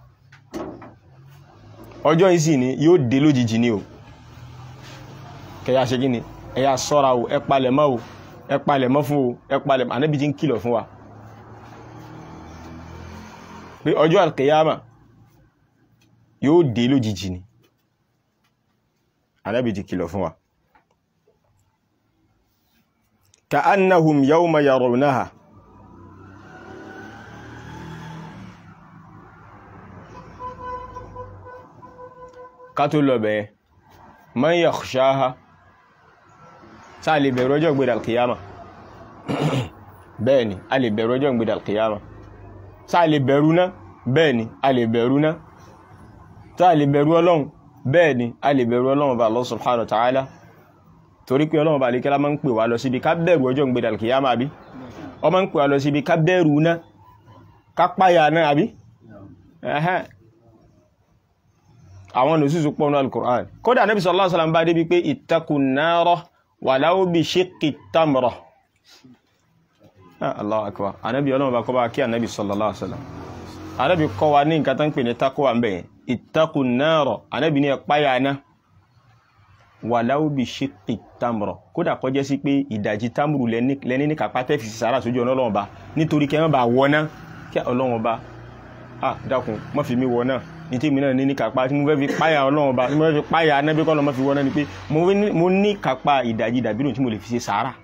ọjọ́ yìí sì ni yóò dé lójijì ni o kẹyà ṣe gíní ẹ̀yà sọ́ra o ẹ palẹ̀ mọ́ o ẹ palẹ̀ mọ́ fún o ẹ palẹ̀ mọ́ Ànábì tí ń kìlọ̀ fún wa pé ọjọ́ alkiyama yóò dé lójijì ni Ànábì tí kìlọ̀ fún wa ka annahum yawma yarawnaha ká tó lọ bẹ̀ẹ́ man yakhshaha sáà lè bẹ̀rù ọjọ́ ìgbèdà alkiyama bẹ́ẹ̀ni a lè bẹ̀rù ọjọ́ ìgbèdà alkiyama sáà lè bẹ̀rù náà bẹ́ẹ̀ni a lè bẹ̀rù náà sáà lè bẹ̀rù ọlọ́run bẹ́ẹ̀ni a lè bẹ̀rù ọlọ́run bá Allah subhanahu wa ta'ala torí pé ọlọ́run bá lè kẹ́lá máa ń pè wá lọ síbi ká bẹ̀rù ọjọ́ ìgbèdà alkiyama àbí ọ máa ń pè wá lọ síbi ká bẹ̀rù náà ká páyà náà àbí àwọn nùsùsù pọ̀nù al-Qur'an kódà Nabi sallallahu alaihi wasallam bá débi pé ittaqun nara walau bi shiqqi tamra Allahu akbar anábi ọlọ́run bá kọ́ bá kí anábi sallallahu alaihi wasallam anábi kọ́ wa ní nǹkan tán pè ní takwa ń bẹ̀yẹn ittaqun nara anábi ní ẹ̀páyà náà walau bi shiqqi tamra kódà kọjẹ́ sí pé ìdajì tamru lẹ́ni ní kápá tẹ́fì sára sójú ọ̀nà ọlọ́run bá nítorí kẹ́ bá wọ́ná kí ọlọ́run bá ah dákun má fi mí wọ́ná ní tí mi náà ní ní kápá tí mo fẹ́ fi páyà ọlọ́run bá tí mo fẹ́ fi páyà anábí kọ́ lọ má fi wọ́ná ni pé mo ní kápá ìdajì dàbínú tí mo lè fi ṣe sàárà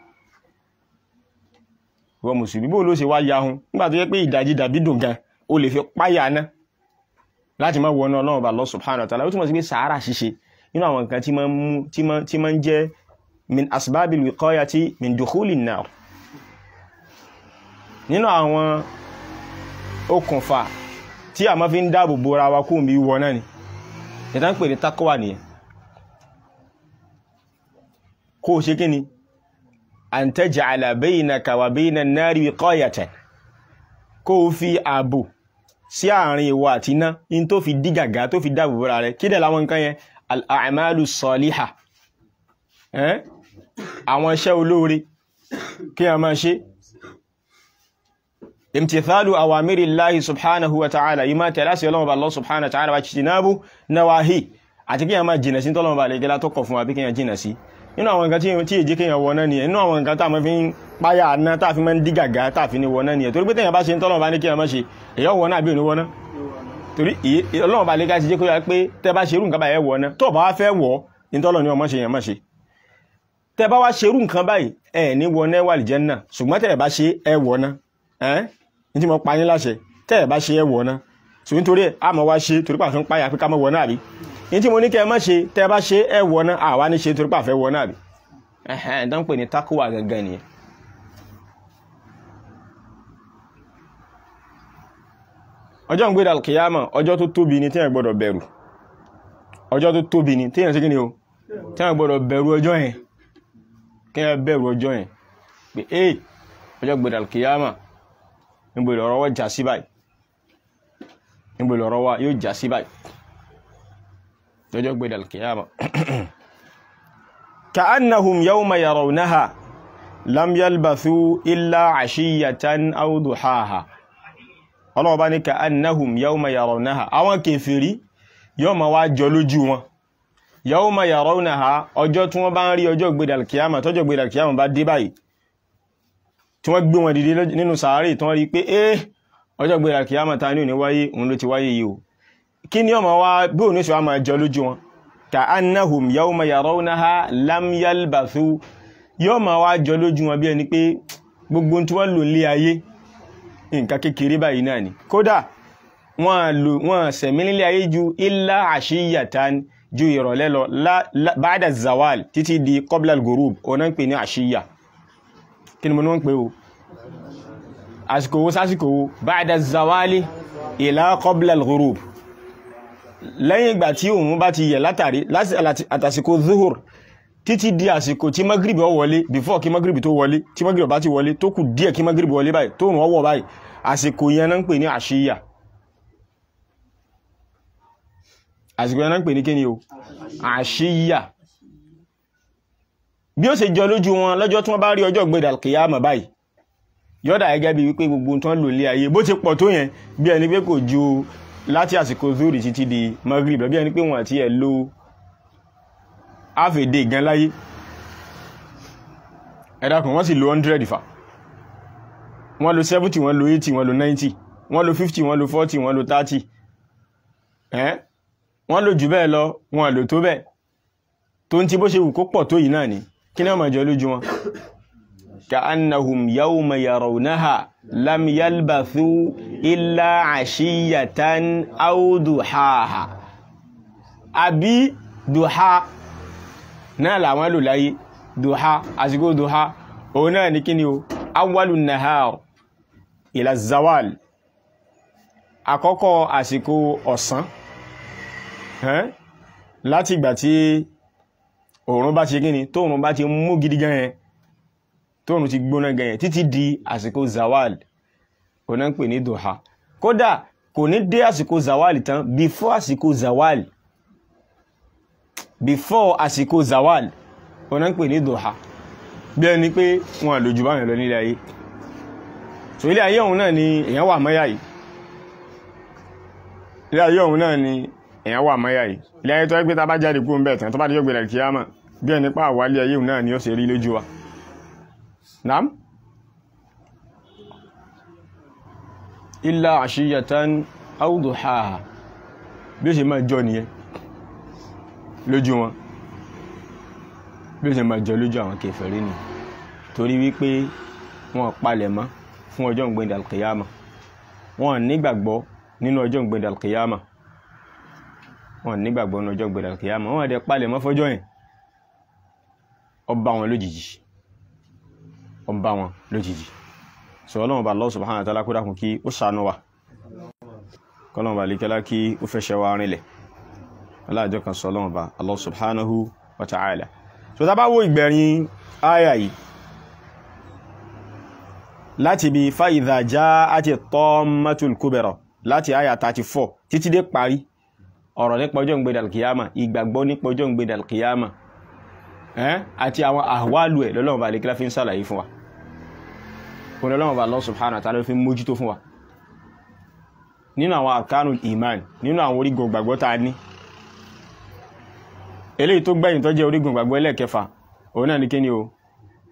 wọ́n mùsùlùmí bó ló ṣe wá yahun nígbà tó yẹ pé ìdajì dàbídùn gan o lè fi páyà ná láti má wọná ọlọ́run bá Allah subhanahu wa ta'ala ó túnmọ̀ sí pé sàárà ṣíṣe nínú àwọn nǹkan tí máa ń jẹ́ min asbabil wiqayati min dukhulin nar nínú àwọn okùnfà tí a máa fi ń dáàbò bo ara wa kó bí wọ náà ni ìta ń pè ní takwa nìyẹn kó o ṣe kí ni an taj'ala baynaka wa bayna an-nari wiqayatan kó o fi ààbò sí àárín ìwọ àti iná in tó fi dí gàgá tó fi dáàbò bo ara rẹ kí dẹ̀ láwọn nǹkan yẹn al-a'malu salihah àwọn iṣẹ́ olóore kí a máa ṣe imtithalu awamiri Allahi subhanahu wa ta'ala yí máa tẹ̀lá sí ọlọ́run bá Allah subhanahu wa ta'ala wa jìnàbù nawahi àti kí a máa jìnà sí tọ́lọ́run bá lè gẹ́lá tó kọ̀ fún wa bí kí a jìnà sí inú àwọn nǹkan tí èjì kí a wọ náà nìyẹn inú àwọn nǹkan tá a máa fi ń páyà náà tá a fi máa ń dí gàgá tá a fi ní wọ náà nìyẹn torí pé tẹ̀yàn bá ṣe tọ́lọ́run bá ní kí a máa ṣe èyàn wọ náà bí òní wọ náà torí ọlọ́run bá lè ká ti jẹ́ kó yá pé tẹ́ bá ṣerú nǹkan báyẹn wọ náà tó bá wá fẹ́ wọ̀ ní tọ́lọ́ ni ọmọ ṣe yẹn máa ṣe tẹ́ bá wá ṣerú nǹkan báyìí ẹ̀ ní wọ náà wà lìjẹ́ náà ṣùgbọ́n tẹ́ bá ṣe ẹ wọ náà ẹ́ ní tí mo pa yín láṣẹ tẹ́ ẹ̀ bá ṣe ẹ wọ̀ náà so nítorí ẹ̀ a mọ̀ wá ṣe torí pàfẹ́ ń páyà pé ká mọ̀ wọ̀ náà rí ní tí mo ní kẹ́ ẹ má ṣe tẹ́ ẹ bá ṣe ẹ wọ̀ náà àwa ní ṣe torí pàfẹ́ wọ̀ náà rí ẹ̀hẹ́n tó ń pè ní takuwa gangan nìyẹn. ọjọ́ ń gbéra kìyàmọ̀ ọjọ́ tó tóbi ni téèyàn gbọ́dọ̀ bẹ̀rù ọjọ́ tó tóbi ni téèyàn ṣe kí ni o téèyàn gbọ́dọ̀ bẹ̀rù ọjọ́ yẹn kéèyàn bẹ̀rù ọjọ́ yẹn pé ee ọjọ́ gbéra kìyàmọ̀ níbo ìlọ̀rọ̀ wọ́n jà sí báyìí níbo ìlọ̀rọ̀ wá yóò jà sí báyìí lọ́jọ́ gbé dàlkìyàmà ka'annahum yawma yarawnaha lam yalbathu illa ashiyatan aw duhaha ọlọ́wọ́ bá ní ka'annahum yawma yarawnaha àwọn kèfèrí yóò ma wá jọ lójú wọn yawma yarawnaha ọjọ́ tí wọ́n bá ń rí ọjọ́ gbé dàlkìyàmà tọ́jọ́ gbé dàlkìyàmà bá dé báyìí tí wọ́n gbé wọn dìde nínú sàárè tí wọ́n rí pé eh ọjọ́ gbéra kìyàmà ta ní òní wáyé òun ló ti wáyé yìí o kí ni ọmọ wá bí òní ṣe wá máa jọ lójú wọn ka annahum yawma yarawnaha lam yalbathu yóò máa wá jọ lójú wọn bí ẹni pé gbogbo tí wọ́n lò lé ayé nǹkan kékeré báyìí náà ni kódà wọ́n sẹ̀mí nílé ayé ju illa ashiyatan ju ìrọ̀lẹ́ lọ ba'da zawal títí di qabla al-ghurub ọ̀nà ń pè ní àṣíyà kí ni mo ní wọ́n pè o àsìkò wo sásìkò wo ba'da zawali ila qabla al-ghurub lẹ́yìn ìgbà tí òun bá ti yẹ̀ látàrí àtàsìkò zuhur títí di àsìkò tí magribi ó wọlé before kí magribi tó wọlé tí magribi bá ti wọlé tó kù díẹ̀ kí magribi wọlé báyìí tó rùn ọwọ́ báyìí àsìkò yẹn náà ń pè ní àṣíyà àsìkò yẹn náà ń pè ní kíni o àṣíyà bí ó ṣe jọ lójú wọn lọ́jọ́ tí wọ́n bá rí ọjọ́ gbẹ̀dà kìyàmọ̀ báyìí yọ́dà gẹ́gẹ́ bí wípé gbogbo tán lò lé ayé bó ti pọ̀ tó yẹn bí ẹni pé kò ju láti àsìkò zuri títí di maghrib bí ẹni pé wọ́n àti ẹ̀ lo half a day gan láyé ẹ̀dàkùn wọ́n sì lo 100 fà wọ́n lo 70 wọ́n lo 80 wọ́n lo 90 wọ́n lo 50 wọ́n lo 40 wọ́n lo 30 ẹ́ wọ́n lo jù bẹ́ẹ̀ lọ wọ́n lò tó bẹ́ẹ̀ tó ń ti bó ṣe wù kó pọ̀ tó yìí náà ni kí ní ọmọ ìjọ lójú wọn كأنهم يوم يرونها لم يلبثوا إلا عشية أو ضحاها àbí duha náà làwọn lò láyé duha àsìkò duha òun náà ní kíni o awwalu nahar ila zawal àkọ́kọ́ àsìkò ọ̀sán láti ìgbà tí òòrùn bá ti kíni tóòrùn bá ti mú gidi gan yẹn tóòrùn ti gbóná gẹ̀yẹ̀ títí di àsìkò zawal kò náà ń pè ní duha kódà kò ní dé àsìkò zawal tán before àsìkò zawal before àsìkò zawal kò náà ń pè ní duha bí ẹni pé wọn àlòjù báyìí lọ nílé ayé so ilé ayé ọ̀hún náà ni èyàn wà mọ́yà yìí ilé ayé ọ̀hún náà ni èyàn wà mọ́yà yìí ilé ayé tó ẹgbẹ́ tá bá jáde kú ń bẹ̀ tán tó bá díjọ́ gbẹ̀rẹ̀ kíyámà bí ẹni pa àwálé ayé ọ̀hún náà ni ó ṣe rí lójú wa Naam. Illa àṣíyàtán aw duhaha. Bí ó ṣe máa jọ nìyẹn lójú wọn. Bí ó ṣe máa jọ lójú àwọn kèfèrí ni. Torí wípé wọn palẹ̀ mọ́ fún ọjọ́ ìgbẹ̀ndẹ̀ alkiyama. Wọn nígbàgbọ́ nínú ọjọ́ ìgbẹ̀ndẹ̀ alkiyama. Wọn nígbàgbọ́ nínú ọjọ́ ìgbẹ̀ndẹ̀ alkiyama. Wọ́n dẹ̀ palẹ̀ mọ́ fọ́jọ́ yẹn. Ó bá wọn lójijì ọba wọn lójijì so ọlọ́run bá Allah subhanahu wa ta'ala kó dákun kí ó ṣàánú wa kọlọ́run bá líkẹ́lá kí ó fẹ́ṣẹ́ wa rinlẹ̀ aláàjọ kan sọ ọlọ́run bá Allah subhanahu wa ta'ala so tá bá wo ìgbẹ̀rin àyà yìí láti bí fa idha ja'ati tammatul kubra láti àyà 34 títí dé parí ọ̀rọ̀ nípa ọjọ́ ìgbédà alkiyama ìgbàgbọ́ nípa ọjọ́ ìgbédà alkiyama àti àwọn àwálù ẹ̀ lọ́lọ́run bá líkẹ́lá fi ń sàlàyé fún wa kòrò lọ́wọ́ bá Allah subhanahu wa ta'ala fi mójútó fún wa nínú àwọn àkánù iman nínú àwọn orígun gbàgbọ́ ta ní eléyìí tó gbẹ̀yìn tó jẹ́ orígun gbàgbọ́ ẹlẹ́ẹ̀kẹfà òun náà ní kí ni o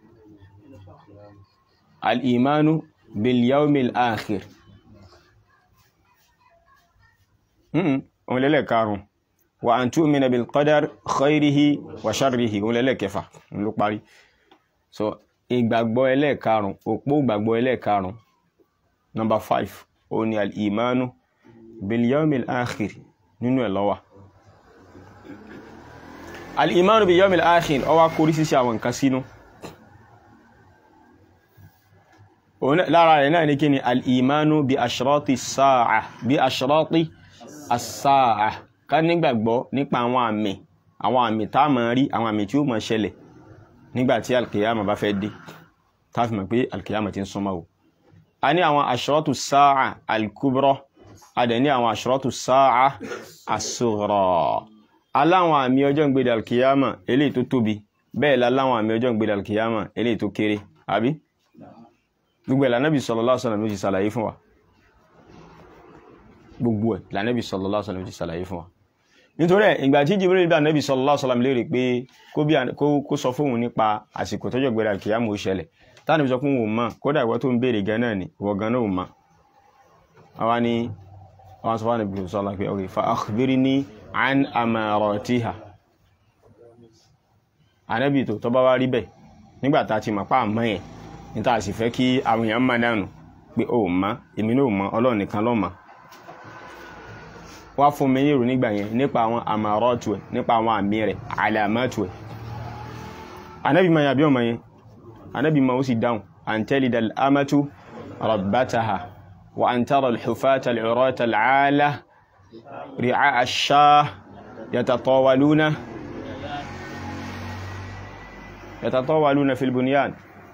al-imanu bil yawmil akhir òun lẹ́lẹ̀ karùn wa an tu'mina bil qadar khairihi wa sharrihi òun lẹ́lẹ̀ kẹfà ló parí so ìgbàgbọ́ ẹlẹ́ẹ̀karùn òpó ìgbàgbọ́ ẹlẹ́ẹ̀karùn number five ó ní al-imanu bil-yawmil akhir nínú ẹ̀ lọ́wà al-imanu bil-yawmil akhir ó wá kórí sísí àwọn nǹkan sínú lára rẹ̀ náà ní kí ni al-imanu bi ashrati as-sa'a bi ashrati as-sa'a ká nígbàgbọ́ nípa àwọn àmì àwọn àmì tá a máa rí àwọn àmì tí ó máa ṣẹlẹ̀ nígbàtí alkiyama bá fẹ́ dé táàfì mọ̀ pé alkiyama ti ń súnmọ́ o a ní àwọn ashratu sáà alkubra a dẹ̀ ní àwọn ashratu sáà as-sughra aláwọn àmì ọjọ́ ìgbèdè alkiyama eléyìí tó tóbi bẹ́ẹ̀ láláwọn àmì ọjọ́ ìgbèdè alkiyama eléyìí tó kéré àbí gbogbo ẹ̀ lànàbì sallallahu alaihi wasallam ló ti ṣàlàyé fún wa gbogbo ẹ̀ lànàbì sallallahu alaihi wasallam ló ti ṣàlàyé fún wa nítorí ẹ̀ ìgbà tí Jibril bá nẹ́bí sallallahu alaihi wasallam léèrè pé kó sọ fóun nípa àsìkò tọ́jọ́ gbẹ̀rẹ̀ àkìyàmù ṣẹlẹ̀ táwọn ìbí sọ fún òun mọ̀ kódà ìwọ tó ń béèrè gan náà ni ìwọ gan náà ò mọ̀ àwa ni àwọn sọ fún ànàbí sallallahu pé ok fa akhbirni an amaratiha ànàbí tó tọ́ bá wá rí bẹ́ẹ̀ nígbà tá a ti mọ̀ pa àmọ́ yẹn ní tá a sì fẹ́ kí àwọn èèyàn mọ̀ dànù pé ó mọ̀ èmi náà ò mọ̀ Ọlọ́run nìkan ló mọ̀ wá fún mi ní ìrò nígbà yẹn nípa àwọn àmàrọ́tù ẹ̀ nípa àwọn àmì rẹ̀ àlàmọ́tù ẹ̀ anábì ma yàbí ọmọ yẹn anábì ma ó sì dáhùn an talida al-amatu rabbataha wa an tara al-hufata al-urata al-ala ri'a ash-shah yatatawaluna yatatawaluna fil bunyan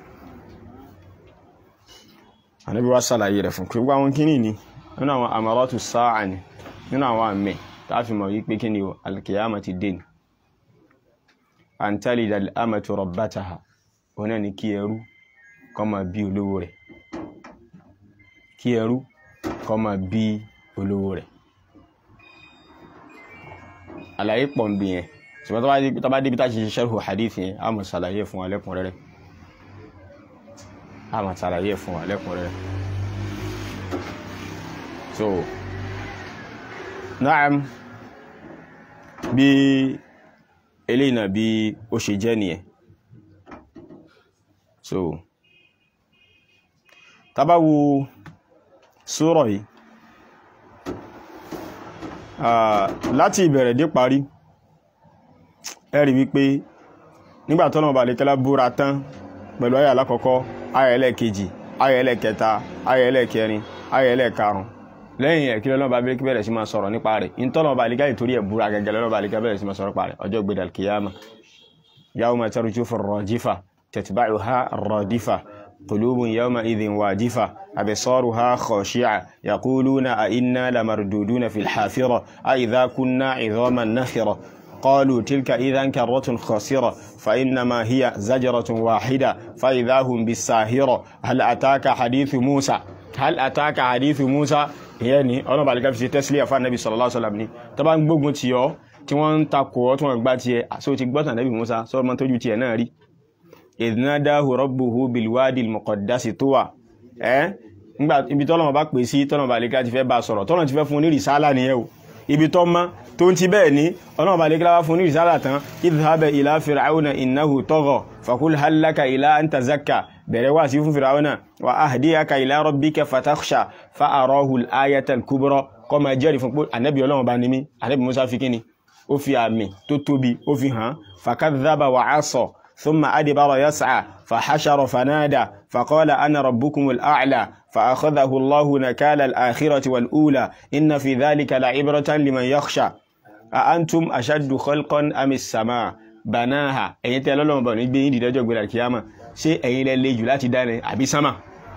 Ànábì wa ṣàlàyé rẹ̀ fún gbogbo àwọn kíní ni nínú àwọn amaratu sáà ni nínú àwọn àmì tààfi mọ̀ wípé kíní o alkiyama ti dé ni an talida al'amatu rabbataha ọ̀nà ni kí ẹrú kó máa bí olówó rẹ̀ kí ẹrú kó máa bí olówó rẹ̀ àlàyé pọ̀ ń bí yẹn ṣùgbọ́n tó bá débi tá ṣe sharhu hadith yẹn a mọ̀ ṣàlàyé fún wa lẹ́kùnrẹ́rẹ́ a máa ṣàlàyé fún wa lẹ́kùnrẹ́rẹ́ so naam bí eléyìí náà bí ó ṣe jẹ́ nìyẹn so tábà wo sura yìí láti ìbẹ̀rẹ̀ dé parí ẹ rí wípé nígbà tó lọ́wọ́ balẹ̀kẹ́lá búra tán pẹ̀lú ayà alákọ̀ọ́kọ́ ayà ẹlẹ́ẹ̀kejì ayà ẹlẹ́ẹ̀kẹta ayà ẹlẹ́ẹ̀kẹrin ayà ẹlẹ́ẹ̀karùn lẹ́yìn ẹ̀ kí lọ́wọ́ bá bẹ̀rẹ̀ sí máa sọ̀rọ̀ nípa rẹ̀ ìtọ́lọ́wọ́ balẹ̀kẹ́ ìtorí ẹ̀ búra gẹ́gẹ́ lọ́wọ́ balẹ̀kẹ́ bẹ̀rẹ̀ sí máa sọ̀rọ̀ nípa rẹ̀ ọjọ́ gbé dàlkìyàmà yawma tarjufu ar-rajifa tatba'uha ar-radifa qulubun yawma idhin wajifa absaruha khashi'a yaquluna a inna lamarduduna fil hafira a idha kunna 'idhaman nakhira قالوا تلك إذا كرة خاسرة فإنما هي زجرة واحدة فإذا هم بالساهرة هل أتاك حديث موسى هل أتاك حديث موسى يعني أنا بعد كده في تسلية فالنبي صلى الله عليه وسلم طبعا gbogbo tí ó tí wọ́n ń takò ọ́ tí wọ́n gbá tiẹ̀ so ti gbọ́tàn Nabi Musa sọ ma tójú tiẹ̀ náà rí idh nadahu rabbuhu bilwadi almuqaddasi tuwa ẹ́ nígbà ibi tọ́lọ́mọ bá pè sí tọ́lọ́mọ bá lè ká ti fẹ́ bá sọ̀rọ̀ tọ́lọ́mọ ti fẹ́ fún ní rìsálà nìyẹn o ibi tọ́ mọ́ tó ń ti bẹ́ẹ̀ ní ọlọ́run bá lè kíláwá fún ní ìsára tán idhhaba ila fir'auna innahu tagha faqul hal laka ila an tazakka bẹ̀rẹ̀ wá sí fún fir'auna wa ahdiyaka ila rabbika fatakhsha fa arahu al-ayata al-kubra kọ́ máa jẹ́rìí fún pé ànábì ọlọ́run bá ní mí ànábì musa fi kíni ó fi àmì tó tóbi ó fi hàn fakadhaba wa asa thumma adbara yas'a fahashara fanada faqala ana rabbukumul a'la فأخذه الله نكال الآخرة والأولى إن في ذلك لعبرة لمن يخشى أأنتم أشد خلقا أم السماء بناها ẹ̀yin tẹ́ lọ́lọ́run bọ̀ ní gbé yín dìde ọjọ́ ìgbéra kìyàmà ṣé ẹ̀yin lẹ le jù láti dá ní àbí sámà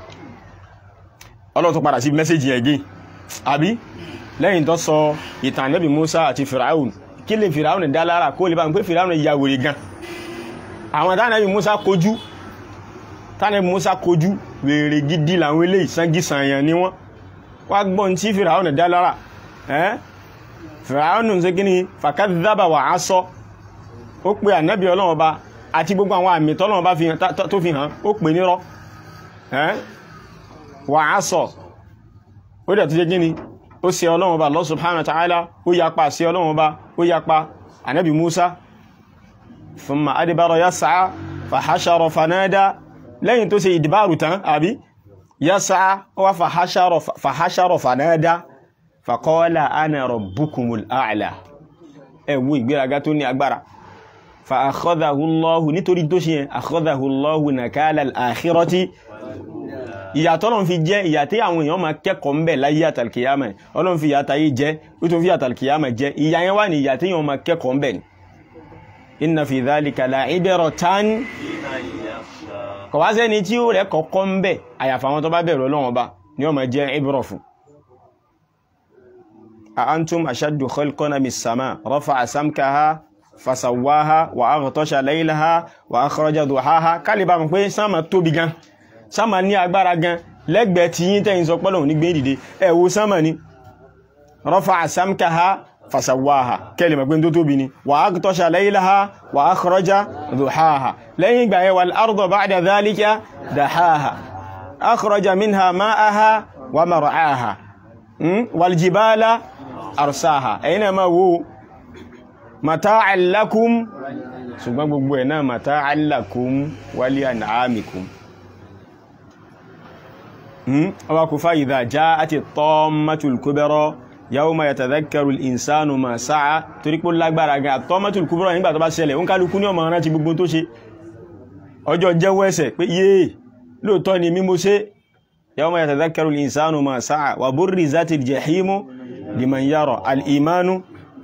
ọlọ́run tó padà sí mẹ́sẹ̀jì ẹ̀gẹ́ àbí lẹ́yìn tó sọ ìtàn Ànábì Musa àti Firaun kí lè Firaun dá lára kó lè bá ń pé Firaun ya wèrè gan àwọn tánàbì Musa kojú tánàbì Musa kojú wèrè gidi làwọn ilé ìsangisanyan ni wọ́n wá gbọ́n tí fìràún dá lára ẹ́ fìràún ṣe kí ni fàkàdàbà wà á sọ ó pe ànábì ọlọ́run ọba àti gbogbo àwọn àmì tọ́lọ́run ọba tó fi hàn ó pè nírọ́ ẹ́ wà á sọ ó dẹ̀ tó ṣe kí ni ó ṣe ọlọ́run ọba Allah subhanahu wa ta'ala ó yapa sí ọlọ́run ọba ó yapa ànábì Musa thumma adbara yas'a fahashara fanada lẹ́yìn tó ṣe ìdìbàrù tán àbí yásá wá fàhásárọ̀ fànádá fàkọ́ọ́lá ana rabbukumul a'la ẹ̀wú ìgbéraga tó ní agbára fa akhadhahullahu nítorí tó ṣe yẹn akhadhahullahu nakala al-akhirati ìyàtọ̀ lọ́n fi jẹ́ ìyà tí àwọn èèyàn máa kẹ́kọ̀ọ́ ń bẹ̀ láyé àtàlkìyàmà ọlọ́n fi ìyàtà yìí jẹ́ ó tó fi àtàlkìyàmà jẹ́ ìyà yẹn wà ní ìyà tí èèyàn máa kẹ́kọ̀ọ́ ń bẹ̀ ni inna fi dhalika la'ibratan kọ̀wá sẹ́ni tí ó rẹ̀ kọ̀kọ́ ń bẹ̀ àyàfà àwọn tó bá bẹ̀rù Ọlọ́run Ọba ni ó máa jẹ́ ibra fún a antum ashaddu khalqan min as-sama rafa'a samkaha fasawwaha wa aghtasha laylaha wa akhraja duhaha kálíbà mọ̀ pé sánmà tóbi gan sánmà ní agbára gan lẹ́gbẹ̀ẹ́ tí yín tẹ́yìn sọ pọ́lọ̀ ní gbé dìde ẹ wo sánmà ni rafa'a samkaha fasawaha kẹ́lẹ̀ mọ̀ pé tó tóbi ni wa aghtasha laylaha wa akhraja duhaha lẹ́yìn ìgbà yẹn wal arda ba'da dhalika dahaha akhraja minha ma'aha wa mar'aha wal jibala arsaha ẹ̀yin náà máa wo mata'an lakum ṣùgbọ́n gbogbo ẹ̀ náà mata'an lakum wa li an'amikum ọwá kò fa idha ja'ati tammatul kubra yawma yatadhakkaru al-insanu ma sa'a torí pé lágbára gan at-tammatul kubra nígbà tó bá ṣẹlẹ̀ ń kálukú ní ọmọ rántí gbogbo tó ṣe ọjọ́ jẹ́wọ́ ẹ̀ṣẹ̀ pé yéè lóòótọ́ ni mímú ṣe yawma yatadhakkaru al-insanu ma sa'a wa burrizatil jahimu liman yara al-imanu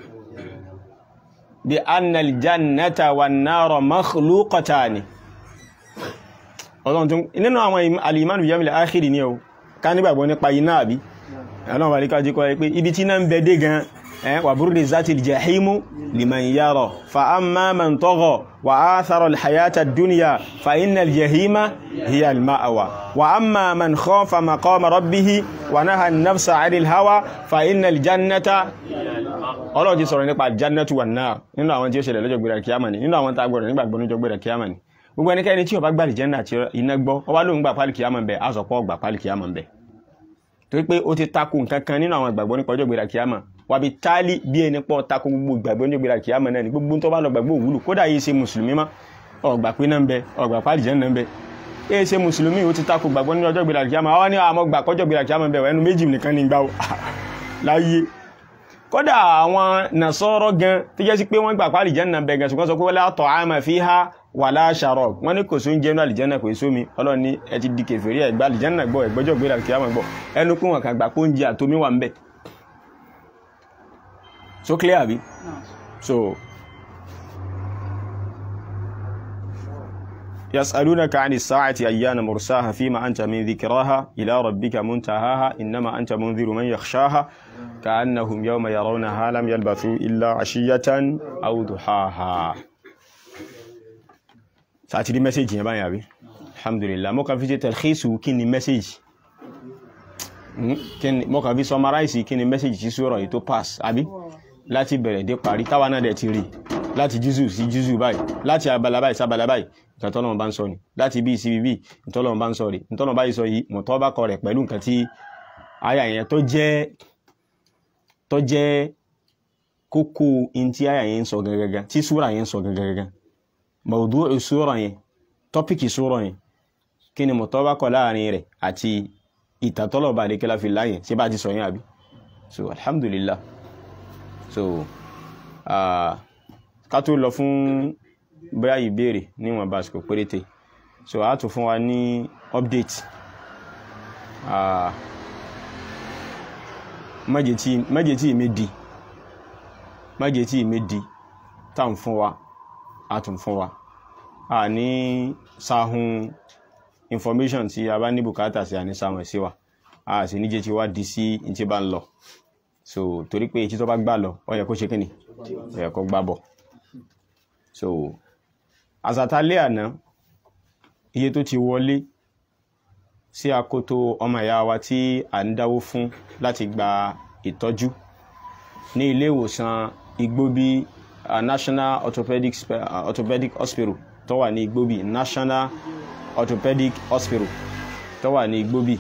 bi anna al-jannata wan-nara makhluqatani ọlọ́run tún nínú àwọn al-imanu bil yawmil akhir ni o ká nígbàgbọ́ nípa iná àbí ọlọ́run bá ríká jíkọ́ pé ibi tí náà ń bẹ dé gan wa burrizatil jahimu liman yara fa amma man tagha wa athara al-hayata ad-dunya fa inna al-jahima hiya al-ma'wa wa amma man khafa maqama rabbih wa naha an-nafsa 'anil hawa fa inna al-jannata ọlọ́run ti sọ̀rọ̀ nípa jannatu wan nar nínú àwọn tí ó ṣẹlẹ̀ lọ́jọ́ gbéra kíyàmà ni nínú àwọn tá a gbọ́dọ̀ nígbàgbọ́ lọ́jọ́ gbéra kíyàmà ni gbogbo ẹnikẹ́ni tí ó bá gbà lè jẹ́nà àti iná gbọ́ ọwá ló ń gbà pálí kíyàmà ń bẹ á sọ pé ọgbà pálí kíyàmà ń bẹ torí pé ó ti takò nǹkan kan nínú àwọn ìgbàgbọ́ nípa ọjọ́ gbéra kíyàmà wà bí táálí bí ẹni pọ̀ takò gbogbo ìgbàgbọ́ nípa gbéra kíyàmà náà ni gbogbo tó bá lọ gbàgbọ́ òwúlò kódà yìí ṣe mùsùlùmí má ọgbà pé náà ń bẹ ọgbà pálí jẹ́nà ń bẹ ẹ ṣe mùsùlùmí ó ti takò gbàgbọ́ nínú ọjọ́ gbéra kíyàmà àwọn ní àmọ́ gbà kọjọ́ gbéra kíyàmà ń bẹ ẹnu méjì nìkan ní gbà láyé kódà àwọn nàṣọ́rọ̀ gan tó jẹ́ sí pé wọ́n gbà pálí jẹ́nà ń bẹ gan ṣùgbọ́n sọ pé wala ta'ama fiha wàlá ṣàrọ̀ wọ́n ní kò sún jẹ́ náà àlìjẹ́nà kò sómi ọlọ́run ní ẹ ti di kèfèrí ẹ̀gbá àlìjẹ́nà gbọ́ ẹ̀gbọ́jọ́ gbé àti àmọ́ gbọ́ ẹnu kún wọn kàn gbà pé oúnjẹ àtomi wà ń bẹ̀ so clear àbí so يسألونك عن الساعة أيان مرساها فيما أنت من ذكراها إلى ربك منتهاها إنما أنت منذر من يخشاها كأنهم يوم يرونها لم يلبثوا إلا عشية أو ضحاها sàti rí mẹ́sẹ̀jì yẹn báyìí àbí alhamdulillah mo kàn fi ṣe tẹ̀lẹ́sù kí ni mẹ́sẹ̀jì mo kàn fi summarize kí ni mẹ́sẹ̀jì sí sọ̀rọ̀ yìí tó pass àbí láti bẹ̀rẹ̀ dé parí táwa náà dẹ̀ ti rí láti jùzù sí jùzù báyìí láti abala báyìí sábala báyìí nǹkan tọ́lọ́run bá ń sọ ni láti bí sí bí ìtọ́lọ́run bá ń sọ rí ìtọ́lọ́run báyìí sọ yìí mọ̀tọ́ bá kọ rẹ̀ pẹ̀lú nǹkan tí àyà yẹn tó jẹ́ tó jẹ́ kókó in tí àyà yẹn ń sọ gangan tí súra yẹn ń sọ gangan mawdu'u sura yẹn tọ́pìkì sura yẹn kí ni mọ̀tọ́bákọ̀ láàrin rẹ̀ àti ìtàtọ́lọ̀bà àdékẹ́lá fi láyẹ̀ tí bá ti sọ yẹn àbí so alhamdulillah so ká tó lọ fún bóyá ìbéèrè níwọ̀n bá sùkò péréte so a tún fún wa ní update mẹ́jẹ̀ tí ìmẹ́dì mẹ́jẹ̀ tí ìmẹ́dì táwọn fún wa àtún fún wa a ní sáhun information tí a bá ní bùkátà sí àní sáhun ẹ̀ sí wa a sì níjẹ́ tí wá di sí in tí bá ń lọ so torí pé etí tó bá gbà lọ ó yẹ kó ṣe kíni ó yẹ kó gbà bọ̀ so àsàtálẹ̀ àná iye tó ti wọlé sí akoto ọmọ ìyá wa tí à ń dáwó fún láti gba ìtọ́jú ní ilé ìwòsàn igbóbí uh, National Orthopedic, uh, Orthopedic Hospital tó wà ní Igbobi National Orthopedic Hospital tó wà ní Igbobi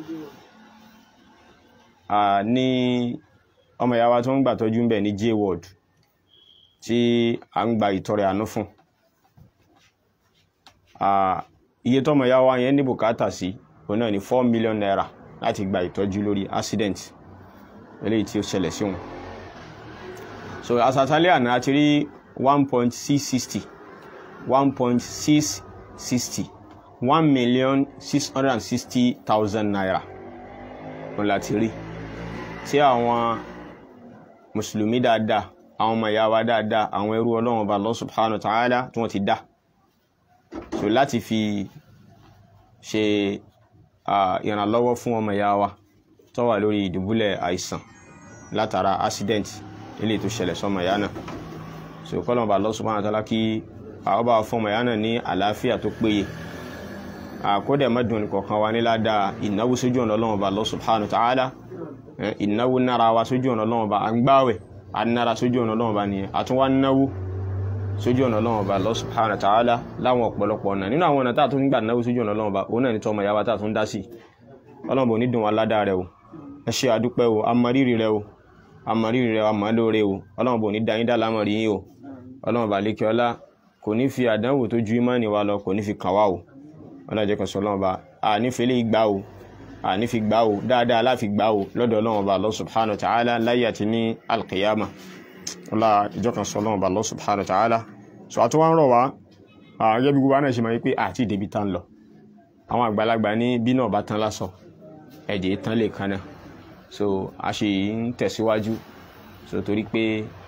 uh, ní ọmọ ìyá wa tó ń gbà tọ́jú ń bẹ̀ ní J ward tí a ń gba ìtọrẹ àánú fún iye tọ́mọ ìyá wa yẹn ní bùkátà sí òun náà ní four million naira láti gba ìtọ́jú lórí accident eléyìí tí ó ṣẹlẹ̀ sí wọn so asatale àná a ti rí one point six sixty one point six sixty one million six hundred and sixty thousand naira òun la ti rí tí àwọn mùsùlùmí dáadáa àwọn ọmọ ìyá wa dáadáa àwọn ẹrú ọlọ́run ọba Allah subhanahu wa ta'ala tí wọ́n ti dá so láti fi ṣe ìrànlọ́wọ́ fún ọmọ ìyá wa tó wà lórí ìdùbúlẹ̀ àìsàn látara accident ilé tó ṣẹlẹ̀ sọmọ ìyá náà so kọ́lọ̀ bá Allah subhanahu wa ta'ala kí àwọn bá fọmọ ìyá náà ní àlàáfíà tó péye àkódẹ̀ mẹ́dùn kọ̀ọ̀kan wa ní ládàá ìnáwó sójú ọ̀nà Ọlọ́run bá Allah subhanahu wa ta'ala ìnáwó nára wa sójú ọ̀nà Ọlọ́run bá à ń gbáwẹ̀ à ń nára sójú ọ̀nà Ọlọ́run bá nìyẹn àtún wá náwó sójú ọ̀nà Ọlọ́run bá Allah subhanahu wa ta'ala láwọn ọ̀pọ̀lọpọ̀ ọ̀nà nínú àwọn ọ̀nà tá a tún gbà náwó sójú ọ̀nà Ọlọ́run bá òun náà ní tọmọ ìyá wa tá a tún dá sí Ọlọ́run bò ní dùn wá ládàá rẹ o ẹ ṣe àdúpẹ́ o amọ̀rírì rẹ o àmọ̀rírì rẹ̀ àmọ́ lóore o ọlọ́run bò ní dáyín dá lámọ̀rí yín o ọlọ́run bá lékè ọlá kò ní fi àdánwò tó ju ìmánì wa lọ kò ní fi kàn wá o ọlọ́run jẹ́ kan sọ ọlọ́run bá a nífẹ̀ẹ́ lè gbá o a ní fi gbá o dáadáa láfi gbá o lọ́dọ̀ ọlọ́run bá Allah subhanahu wa ta'ala láyé àti ní alkiyama ọlá ìjọ kan sọ ọlọ́run bá Allah subhanahu wa ta'ala so àti wọ́n rọ̀ wá gẹ́gẹ́ bí gbogbo náà ṣe máa ń pé àti ìdèbí tá ń lọ àwọn àgbàlagbà ní bí náà bá tán lásọ ẹ̀jẹ̀ tán lè kan náà so a ṣe ń tẹ̀síwájú so torí pé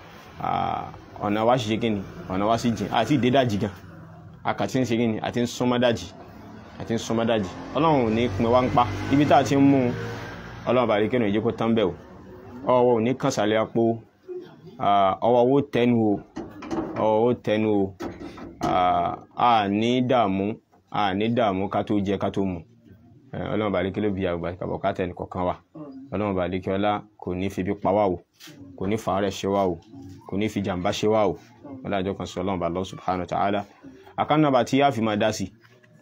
ọ̀nà wa ṣe kí ni ọ̀nà wa sì jìn àti ìdédàjì gan akàtí ń ṣe kí ni àti ń súnmọ́dàjì àti ń súnmọ́dàjì ọlọ́run ò ní pin wá ń pa ibi tá a ti ń mú ọlọ́run bàrí kí ni ìjẹ́ kó tán bẹ̀ o ọwọ́ ò ní kàn sálẹ̀ apó ọwọ́ owó tẹnu o ọwọ́ owó tẹnu o a ní dààmú a ní dààmú ká tó jẹ ká tó mu ọlọ́run bàrí kí ló bí àgbà kàbọ̀ ká tẹ̀ nìkọ̀kan wa ọlọ́run bàrí kí ọlá kò ní fi bí pa wá o kò ní fàárẹ̀ ṣe wá o kò ní fi jàǹbá ṣe wá o wọ́n dájọ́ kan sí ọlọ́run bá Allah subhanahu wa ta'ala àkànnàbà tí yá fi máa dá sí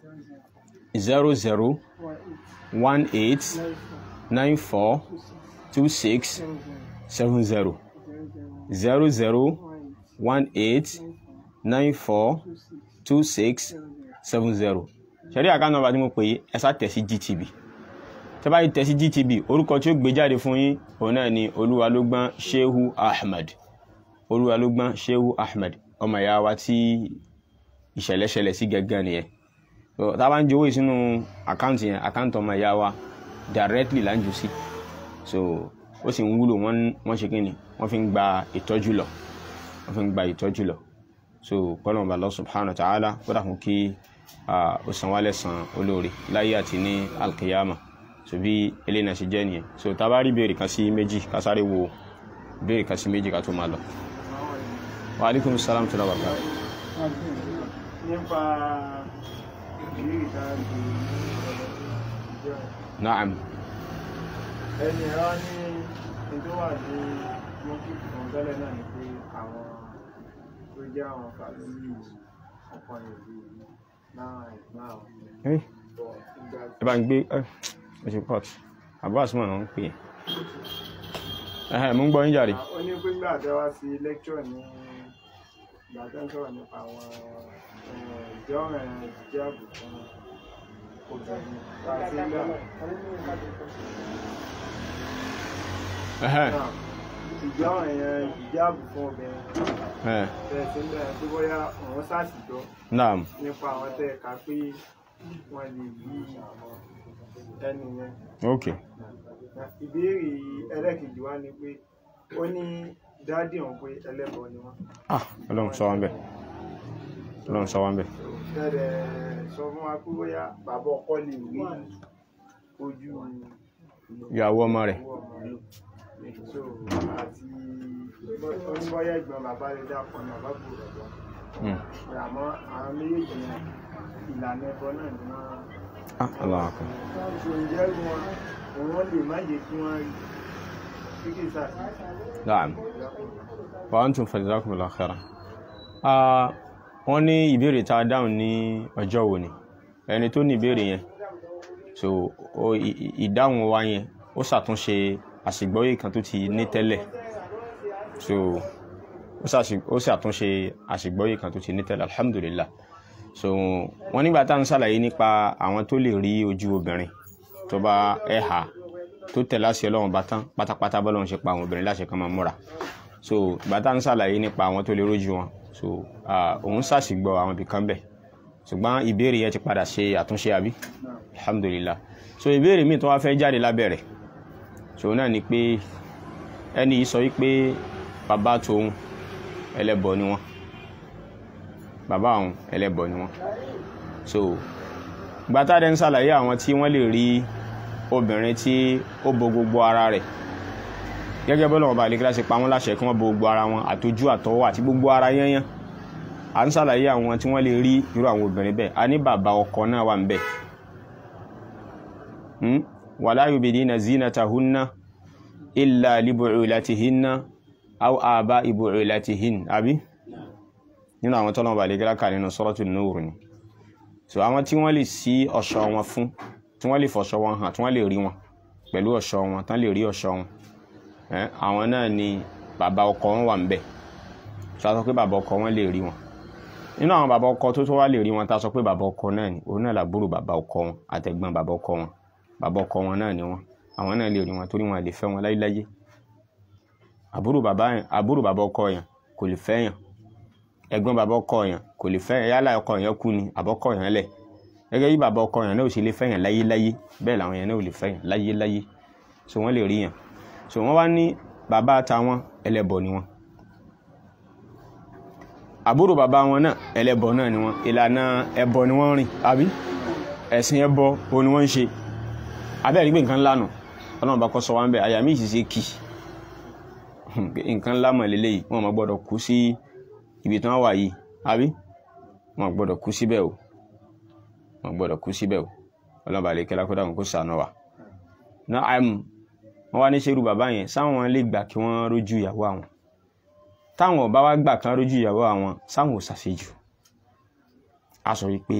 zero zero one eight nine four two six seven zero zero zero one eight nine four two six seven zero ṣẹ̀rí àkànnàbà tí mo pè é ẹ sá tẹ̀ sí GTB tẹ́ bá yìí tẹ̀ sí GTB orúkọ tí ó gbé jáde fún yín òun náà ni olúwalógbọ́n Shehu Ahmed olúwalógbọ́n Shehu Ahmed ọmọ ìyá wa tí ìṣẹ̀lẹ̀ ṣẹlẹ̀ sí gẹ́gẹ́ nìyẹn tá a bá ń jowó sínú àkáǹtì yẹn àkáǹtì ọmọ ìyá wa directly là ń jù sí so ó sì ń wúlò wọ́n wọ́n ṣe kíni wọ́n fi ń gba ìtọ́jú lọ wọ́n fi ń gba ìtọ́jú lọ so kọ́lọ́mù Allah subhanahu wa ta'ala kó dàkún kí ó san wálẹ̀ san olóore láyé àti ní alkiyama so bí eléyìí náà ṣe jẹ́ nìyẹn so tá a bá rí béèrè kan sí méjì ká sáré wo béèrè kan sí méjì ká tó máa lọ. wa alaikum salam tó lọ́wọ́ kan. nípa ìrírí ìdájú ìjọ naam ẹni ẹ̀rọ ní ètò wà ní mọ́kìtì kan tẹ́lẹ̀ náà ni pé àwọn tó jẹ́ àwọn fàlóyè ọkàn ìlú náà ẹ̀gbọ́n àwọn ẹ bọ̀ ìgbà ẹ bá ń gbé ẹ ẹ ṣe port àbúrò àsùnmọ̀ náà ń pè é ẹ̀hẹ̀ mú ń gbọ́ yín jàre. ó ní pé nígbà tẹ́ wá sí lecture ní ìgbà tẹ́ ń sọ̀rọ̀ nípa àwọn ìjọ rẹ̀ jíjẹ́ ààbò fún obìnrin bá a ti ń gbà ẹ̀hẹ̀ náà ìjọ rẹ̀ jíjẹ́ ààbò fún obìnrin ẹ̀ tẹ́ ẹ ti ń bẹ̀rẹ̀ pé bóyá òun ṣàṣìjọ naam nípa àwọn tẹ́ ẹ kà pé wọ́n lè yí ẹni yẹn. ok ìbéèrè ẹlẹ́kejì wá ni pé ó ní dádì òun pé ẹlẹ́bọ ni wọ́n. ah ọlọ́run sọ wọn bẹ̀ ọlọ́run sọ wọn bẹ̀ Tẹ́lẹ̀ sọ fún wa pé bóyá bàbá ọkọ lè rí ojú ìyàwó ọmọ rẹ̀ owó ọmọ rẹ̀. So àti oníbọ́yá ìgbọ́n bàbá rẹ̀ dàpọ̀ ní bàbá bò bàbá. Hmm. Àmọ́ àwọn méjèèjì yẹn ìlànà ẹbọ náà ni wọ́n. ah ọlọ́run akọ So ǹjẹ́ wọn òun lè má jẹ́ kí wọ́n rí kíkì sáà naam wa antum fajazakumullahu khairan ah wọ́n ní ìbéèrè tá a dáhùn ní ọjọ́ wo ni ẹni tó ní ìbéèrè yẹn so o ì- ì- ìdáhùn wa yẹn ó ṣàtúnṣe àṣìgbọ́yé kan tó ti ní tẹ́lẹ̀ so ó ṣàṣì- ó ṣàtúnṣe àṣìgbọ́yé kan tó ti ní tẹ́lẹ̀ alhamdulillah so wọ́n nígbà tá à ń ṣàlàyé nípa àwọn tó lè rí ojú obìnrin tó bá ẹ̀hà tó tẹ̀lé àṣẹ ọlọ́run bá tán pátápátá bọ́lọ́run ṣe pa àwọn obìnrin láṣẹ kan máa múra so ìgbà tá à ń ṣàlàyé nípa àwọn tó lè rójú wọn so ah, òun ṣàṣìgbọ́ àwọn ibìkan bẹ̀ ṣùgbọ́n ìbéèrè yẹn ti padà ṣe àtúnṣe àbí alhamdulillah so ìbéèrè míì tó wá fẹ́ jáde lábẹ́rẹ̀ so náà ni pé ẹni yìí sọ wípé bàbá tòun ẹlẹ́bọ ni wọ́n bàbá òun ẹlẹ́bọ ni wọ́n so gbàtà dẹ́ ń ṣàlàyé àwọn tí wọ́n lè rí obìnrin tí ó bo gbogbo ara rẹ̀ gẹ́gẹ́ bọ́lá wọn bá lè kíláṣẹ pa wọ́n láṣẹ kí wọ́n bo gbogbo ara wọn àtọjú àtọwọ́ àti gbogbo ara yányán à ń ṣàlàyé àwọn tí wọ́n lè rí irú àwọn obìnrin bẹ́ẹ̀ a ní bàbá ọkọ náà wà ń bẹ̀ Hmm? wala yubidina zinatahunna illa libu'ulatihinna aw aba'i bu'ulatihin àbí nínú àwọn tọ́lọ́mọba àlégẹ́lá kà nínú Suratul Nur ni so àwọn tí wọ́n lè sí ọ̀ṣọ́ wọn fún tí wọ́n lè fọ̀ṣọ́ wọn hàn tí wọ́n lè rí wọn pẹ̀lú ọ̀ṣọ́ wọn tán lè rí ọ̀ṣọ́ wọn ẹ́ àwọn náà ni bàbá ọkọ wọn wà ń bẹ̀ so a sọ pé bàbá ọkọ wọn lè rí wọn nínú àwọn bàbá ọkọ tó tó wá lè rí wọn tá a sọ pé bàbá ọkọ náà ni òun náà làbúrò bàbá ọkọ wọn àtẹ̀gbọ́n bàbá ọkọ wọn bàbá ọkọ wọn náà ni wọn àwọn náà lè rí wọn torí wọn lè fẹ́ wọn láyéláyé àbúrò bàbá yẹn àbúrò bàbá ọkọ yẹn kò lè fẹ́ yàn ẹ̀gbọ́n bàbá ọkọ yẹn kò lè fẹ́ yàn yálà ọkọ yẹn kú ni àbọ̀kọ yẹn lẹ̀ gẹ́gẹ́ bí bàbá ọkọ yẹn náà ò sì lè fẹ́yàn láyé láyé bẹ́ẹ̀ làwọn yẹn náà ò lè fẹ́yàn láyé láyé so wọ́n lè rí yàn so wọ́n wá ní bàbá àtàwọn ẹlẹ́bọ ni wọ́n àbúrò bàbá wọn náà ẹlẹ́bọ náà ni wọ́n ìlànà ẹbọ ni wọ́n rìn àbí ẹ̀sìn ẹbọ o ni wọ́n ń ṣe abẹ́rẹ́ gbé nǹkan lánàá ọlọ́run bá kọ́ sọ wá ń bẹ̀ àyà mí ìṣiṣẹ́ kì nǹkan ńlá mọ̀ lélẹ́yìí wọ́n máa gbọ́dọ̀ kú sí ibi tí wọ́n wà yìí àbí wọ́n gbọ́dọ̀ kú síbẹ̀ o wọ́n gbọ́dọ̀ kú síbẹ̀ o ọlọ́run bá lè kẹ́lá kó dáhùn kó sànà wà. náà àìmù wọ́n wá ní ṣerú bàbá yẹn sáwọn lè gbà kí wọ́n rójú ìyàwó àwọn táwọn ọba wá gbà kan rójú ìyàwó àwọn sáwọn ò ṣàṣejù a sọ wípé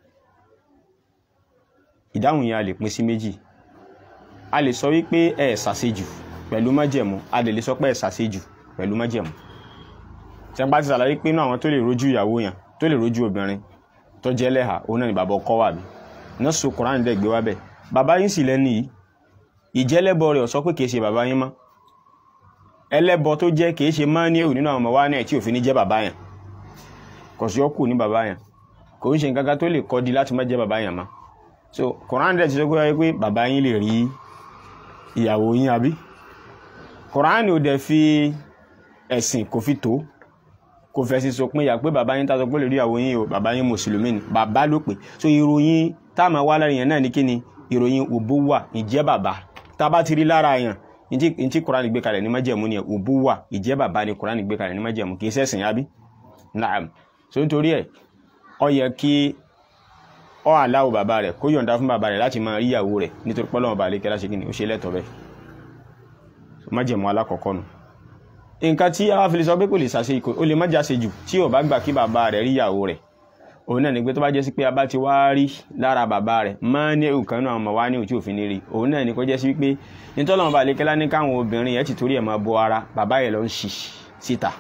ìdáhùn yẹn a lè pín sí méjì a lè sọ wípé ẹ ṣàṣejù pẹ̀lú májẹ̀mú a lè lè sọ pé ẹ ṣàṣejù pẹ̀lú májẹ̀mú tí a bá ti ṣàlàyé pé náà àwọn tó lè rójú ìyàwó yẹn tó lè rójú obìnrin tó jẹ́ lẹ́hà òun náà ni bàbá ọkọ wà bí náà so Kùránì dẹ̀ gbé wá bẹ̀ bàbá yín sì lẹ́nu yìí ìjẹ́lẹ́bọ rẹ̀ ó sọ pé kìí ṣe bàbá yín mọ́ ẹlẹ́bọ tó jẹ́ kìí ṣe máa ní èrò nínú àwọn ọmọ wa náà tí òfin ní jẹ́ bàbá yẹn kò sí ọkù ní bàbá yẹn kò ń ṣe nǹkan kan tó lè kọ́ di láti má jẹ́ bàbá yẹn mọ́ so Kùránì dẹ̀ ti sọ pé pé bàbá yín lè rí ìyàwó yín àbí Kùránì ò dẹ̀ fi ẹ̀sìn kò fi tó kò fẹ́ sí sọ pé ìyà pé bàbá yín tá sọ pé lè rí ìyàwó yín o bàbá yín mùsùlùmí ni bàbá ló pè so ìròyìn táàmù wá lára yẹn náà ní kí ni ìròyìn òbúwà ìjẹ́ bàbá tá a bá ti rí lára yẹn ntí Kùránì gbé kalẹ̀ ní májẹ̀mú ni òbúwà ìjẹ́ bàbá ni Kùránì gbé kalẹ̀ ní májẹ̀mú kì í ṣẹ̀sìn àbí naam so nítorí ẹ̀ ó yẹ kí ọ aláwò bàbá rẹ̀ kó yọ̀ǹda fún bàbá rẹ̀ láti máa rí ìyàwó rẹ̀ nítorí pé Ọlọ́run bá lè kẹ́lá ṣe kí ni ó ṣe lẹ́tọ̀ọ́ bẹ́ẹ̀ májẹ̀mú alákọ̀ọ́kọ́ nu nǹkan tí a fi lè sọ pé kò lè ṣàṣe ikọ̀ ó lè má jáse jù tí ò bá gbà kí bàbá rẹ̀ rí ìyàwó rẹ̀ òun náà ni pé tó bá jẹ́ sí pé a bá ti wá rí lára bàbá rẹ̀ máa ní nǹkan náà ọmọ wa ní òtí òfin ní rí òun náà ni kó jẹ́ sí pé nítorí ọmọ balẹ̀ kẹ́lá ní káwọn obìnrin yẹn ti torí ẹ̀ máa bọ ara bàbá yẹn lọ ń ṣì síta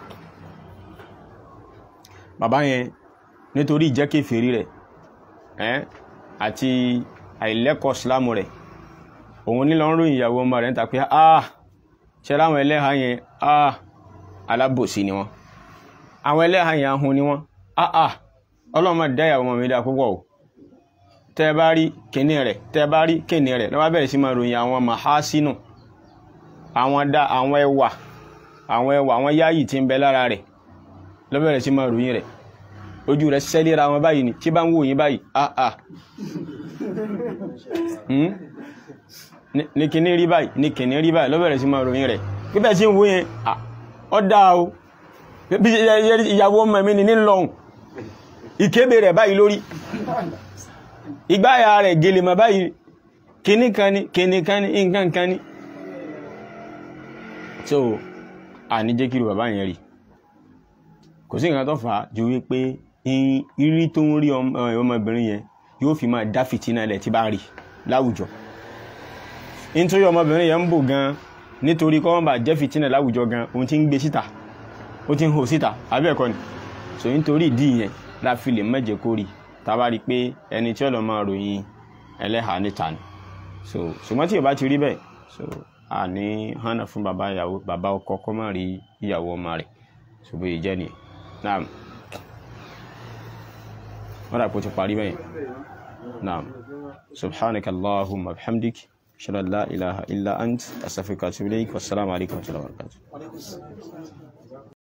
bàbá yẹn nítorí ìjẹ́kẹ̀fẹ̀rí rẹ̀ ẹ́ àti àìlẹ́kọ̀ọ́ sílámù rẹ̀ òun ní lọ ń ròyìn ìyàwó ọmọ rẹ̀ ń ta pé ah ṣe láwọn ẹlẹ́hàá yẹn ah alábòsí ni wọ́n àwọn ẹlẹ́hàá yẹn ahun ni wọ́n ah ah ọlọ́mọ dá ìyàwó ọmọ mi dá púpọ̀ o tẹ́ bá rí kíní rẹ̀ tẹ́ bá rí kíní rẹ̀ lọ́wọ́ bẹ̀rẹ̀ sí máa ròyìn àwọn mahasinu àwọn dá àwọn ẹwà àwọn ẹwà àwọn yáyì tí ń bẹ lára rẹ̀ lọ́wọ́ bẹ̀rẹ̀ sí máa ròyìn rẹ̀ ojú rẹ̀ sẹ́lẹ̀ra wọn báyìí ni tí bá ń wò yín báyìí ah ah ní kíní rí báyìí ní kíní rí báyìí lọ́wọ́ bẹ̀rẹ̀ sí máa ròyìn rẹ̀ pípẹ́ sí ń wò yẹn ah ọ dáa o bí ìyàwó ọmọ mi ní lọ́hùn ìkébè rẹ̀ báyìí lórí ìgbáyà rẹ̀ gèlèmọ̀ báyìí kíní kan ní kíní kan ní nǹkan kan ní so a ní jẹ́ kírù bàbá yẹn rí kò sí nǹkan tó fà á ju wípé ìrí tó ń rí ọmọbìnrin yẹn yóò fi máa dá fìtínà ilẹ̀ tí bá rí láwùjọ nítorí ọmọbìnrin yẹn ń bò gan nítorí kọ́ wọ́n bá jẹ́ fìtínà láwùjọ gan òun ti ń gbé síta ó ti ń hò síta àbí ẹ̀kọ́ ni so nítorí ìdí yẹn la fi lè mẹ́jẹ kó rí tá bá rí pé ẹni tí ó lọ máa ròyìn ẹlẹ́hàá níta ni so ṣùgbọ́n tí ò bá ti rí bẹ́ẹ̀ so a ní hànà fún bàbá ìyàwó bàbá ọkọ kọ́ máa rí ìyàwó ọmọ rẹ̀ ṣùgbọ́n èyí jẹ́ nìyẹn naam wọ́n dà pé ó ti parí bẹ́ẹ̀ naam subhanaka allahumma bihamdik ashhadu an la ilaha illa ant astaghfiruka wa atubu ilayk wassalamu alaikum wa rahmatullahi wa barakatuh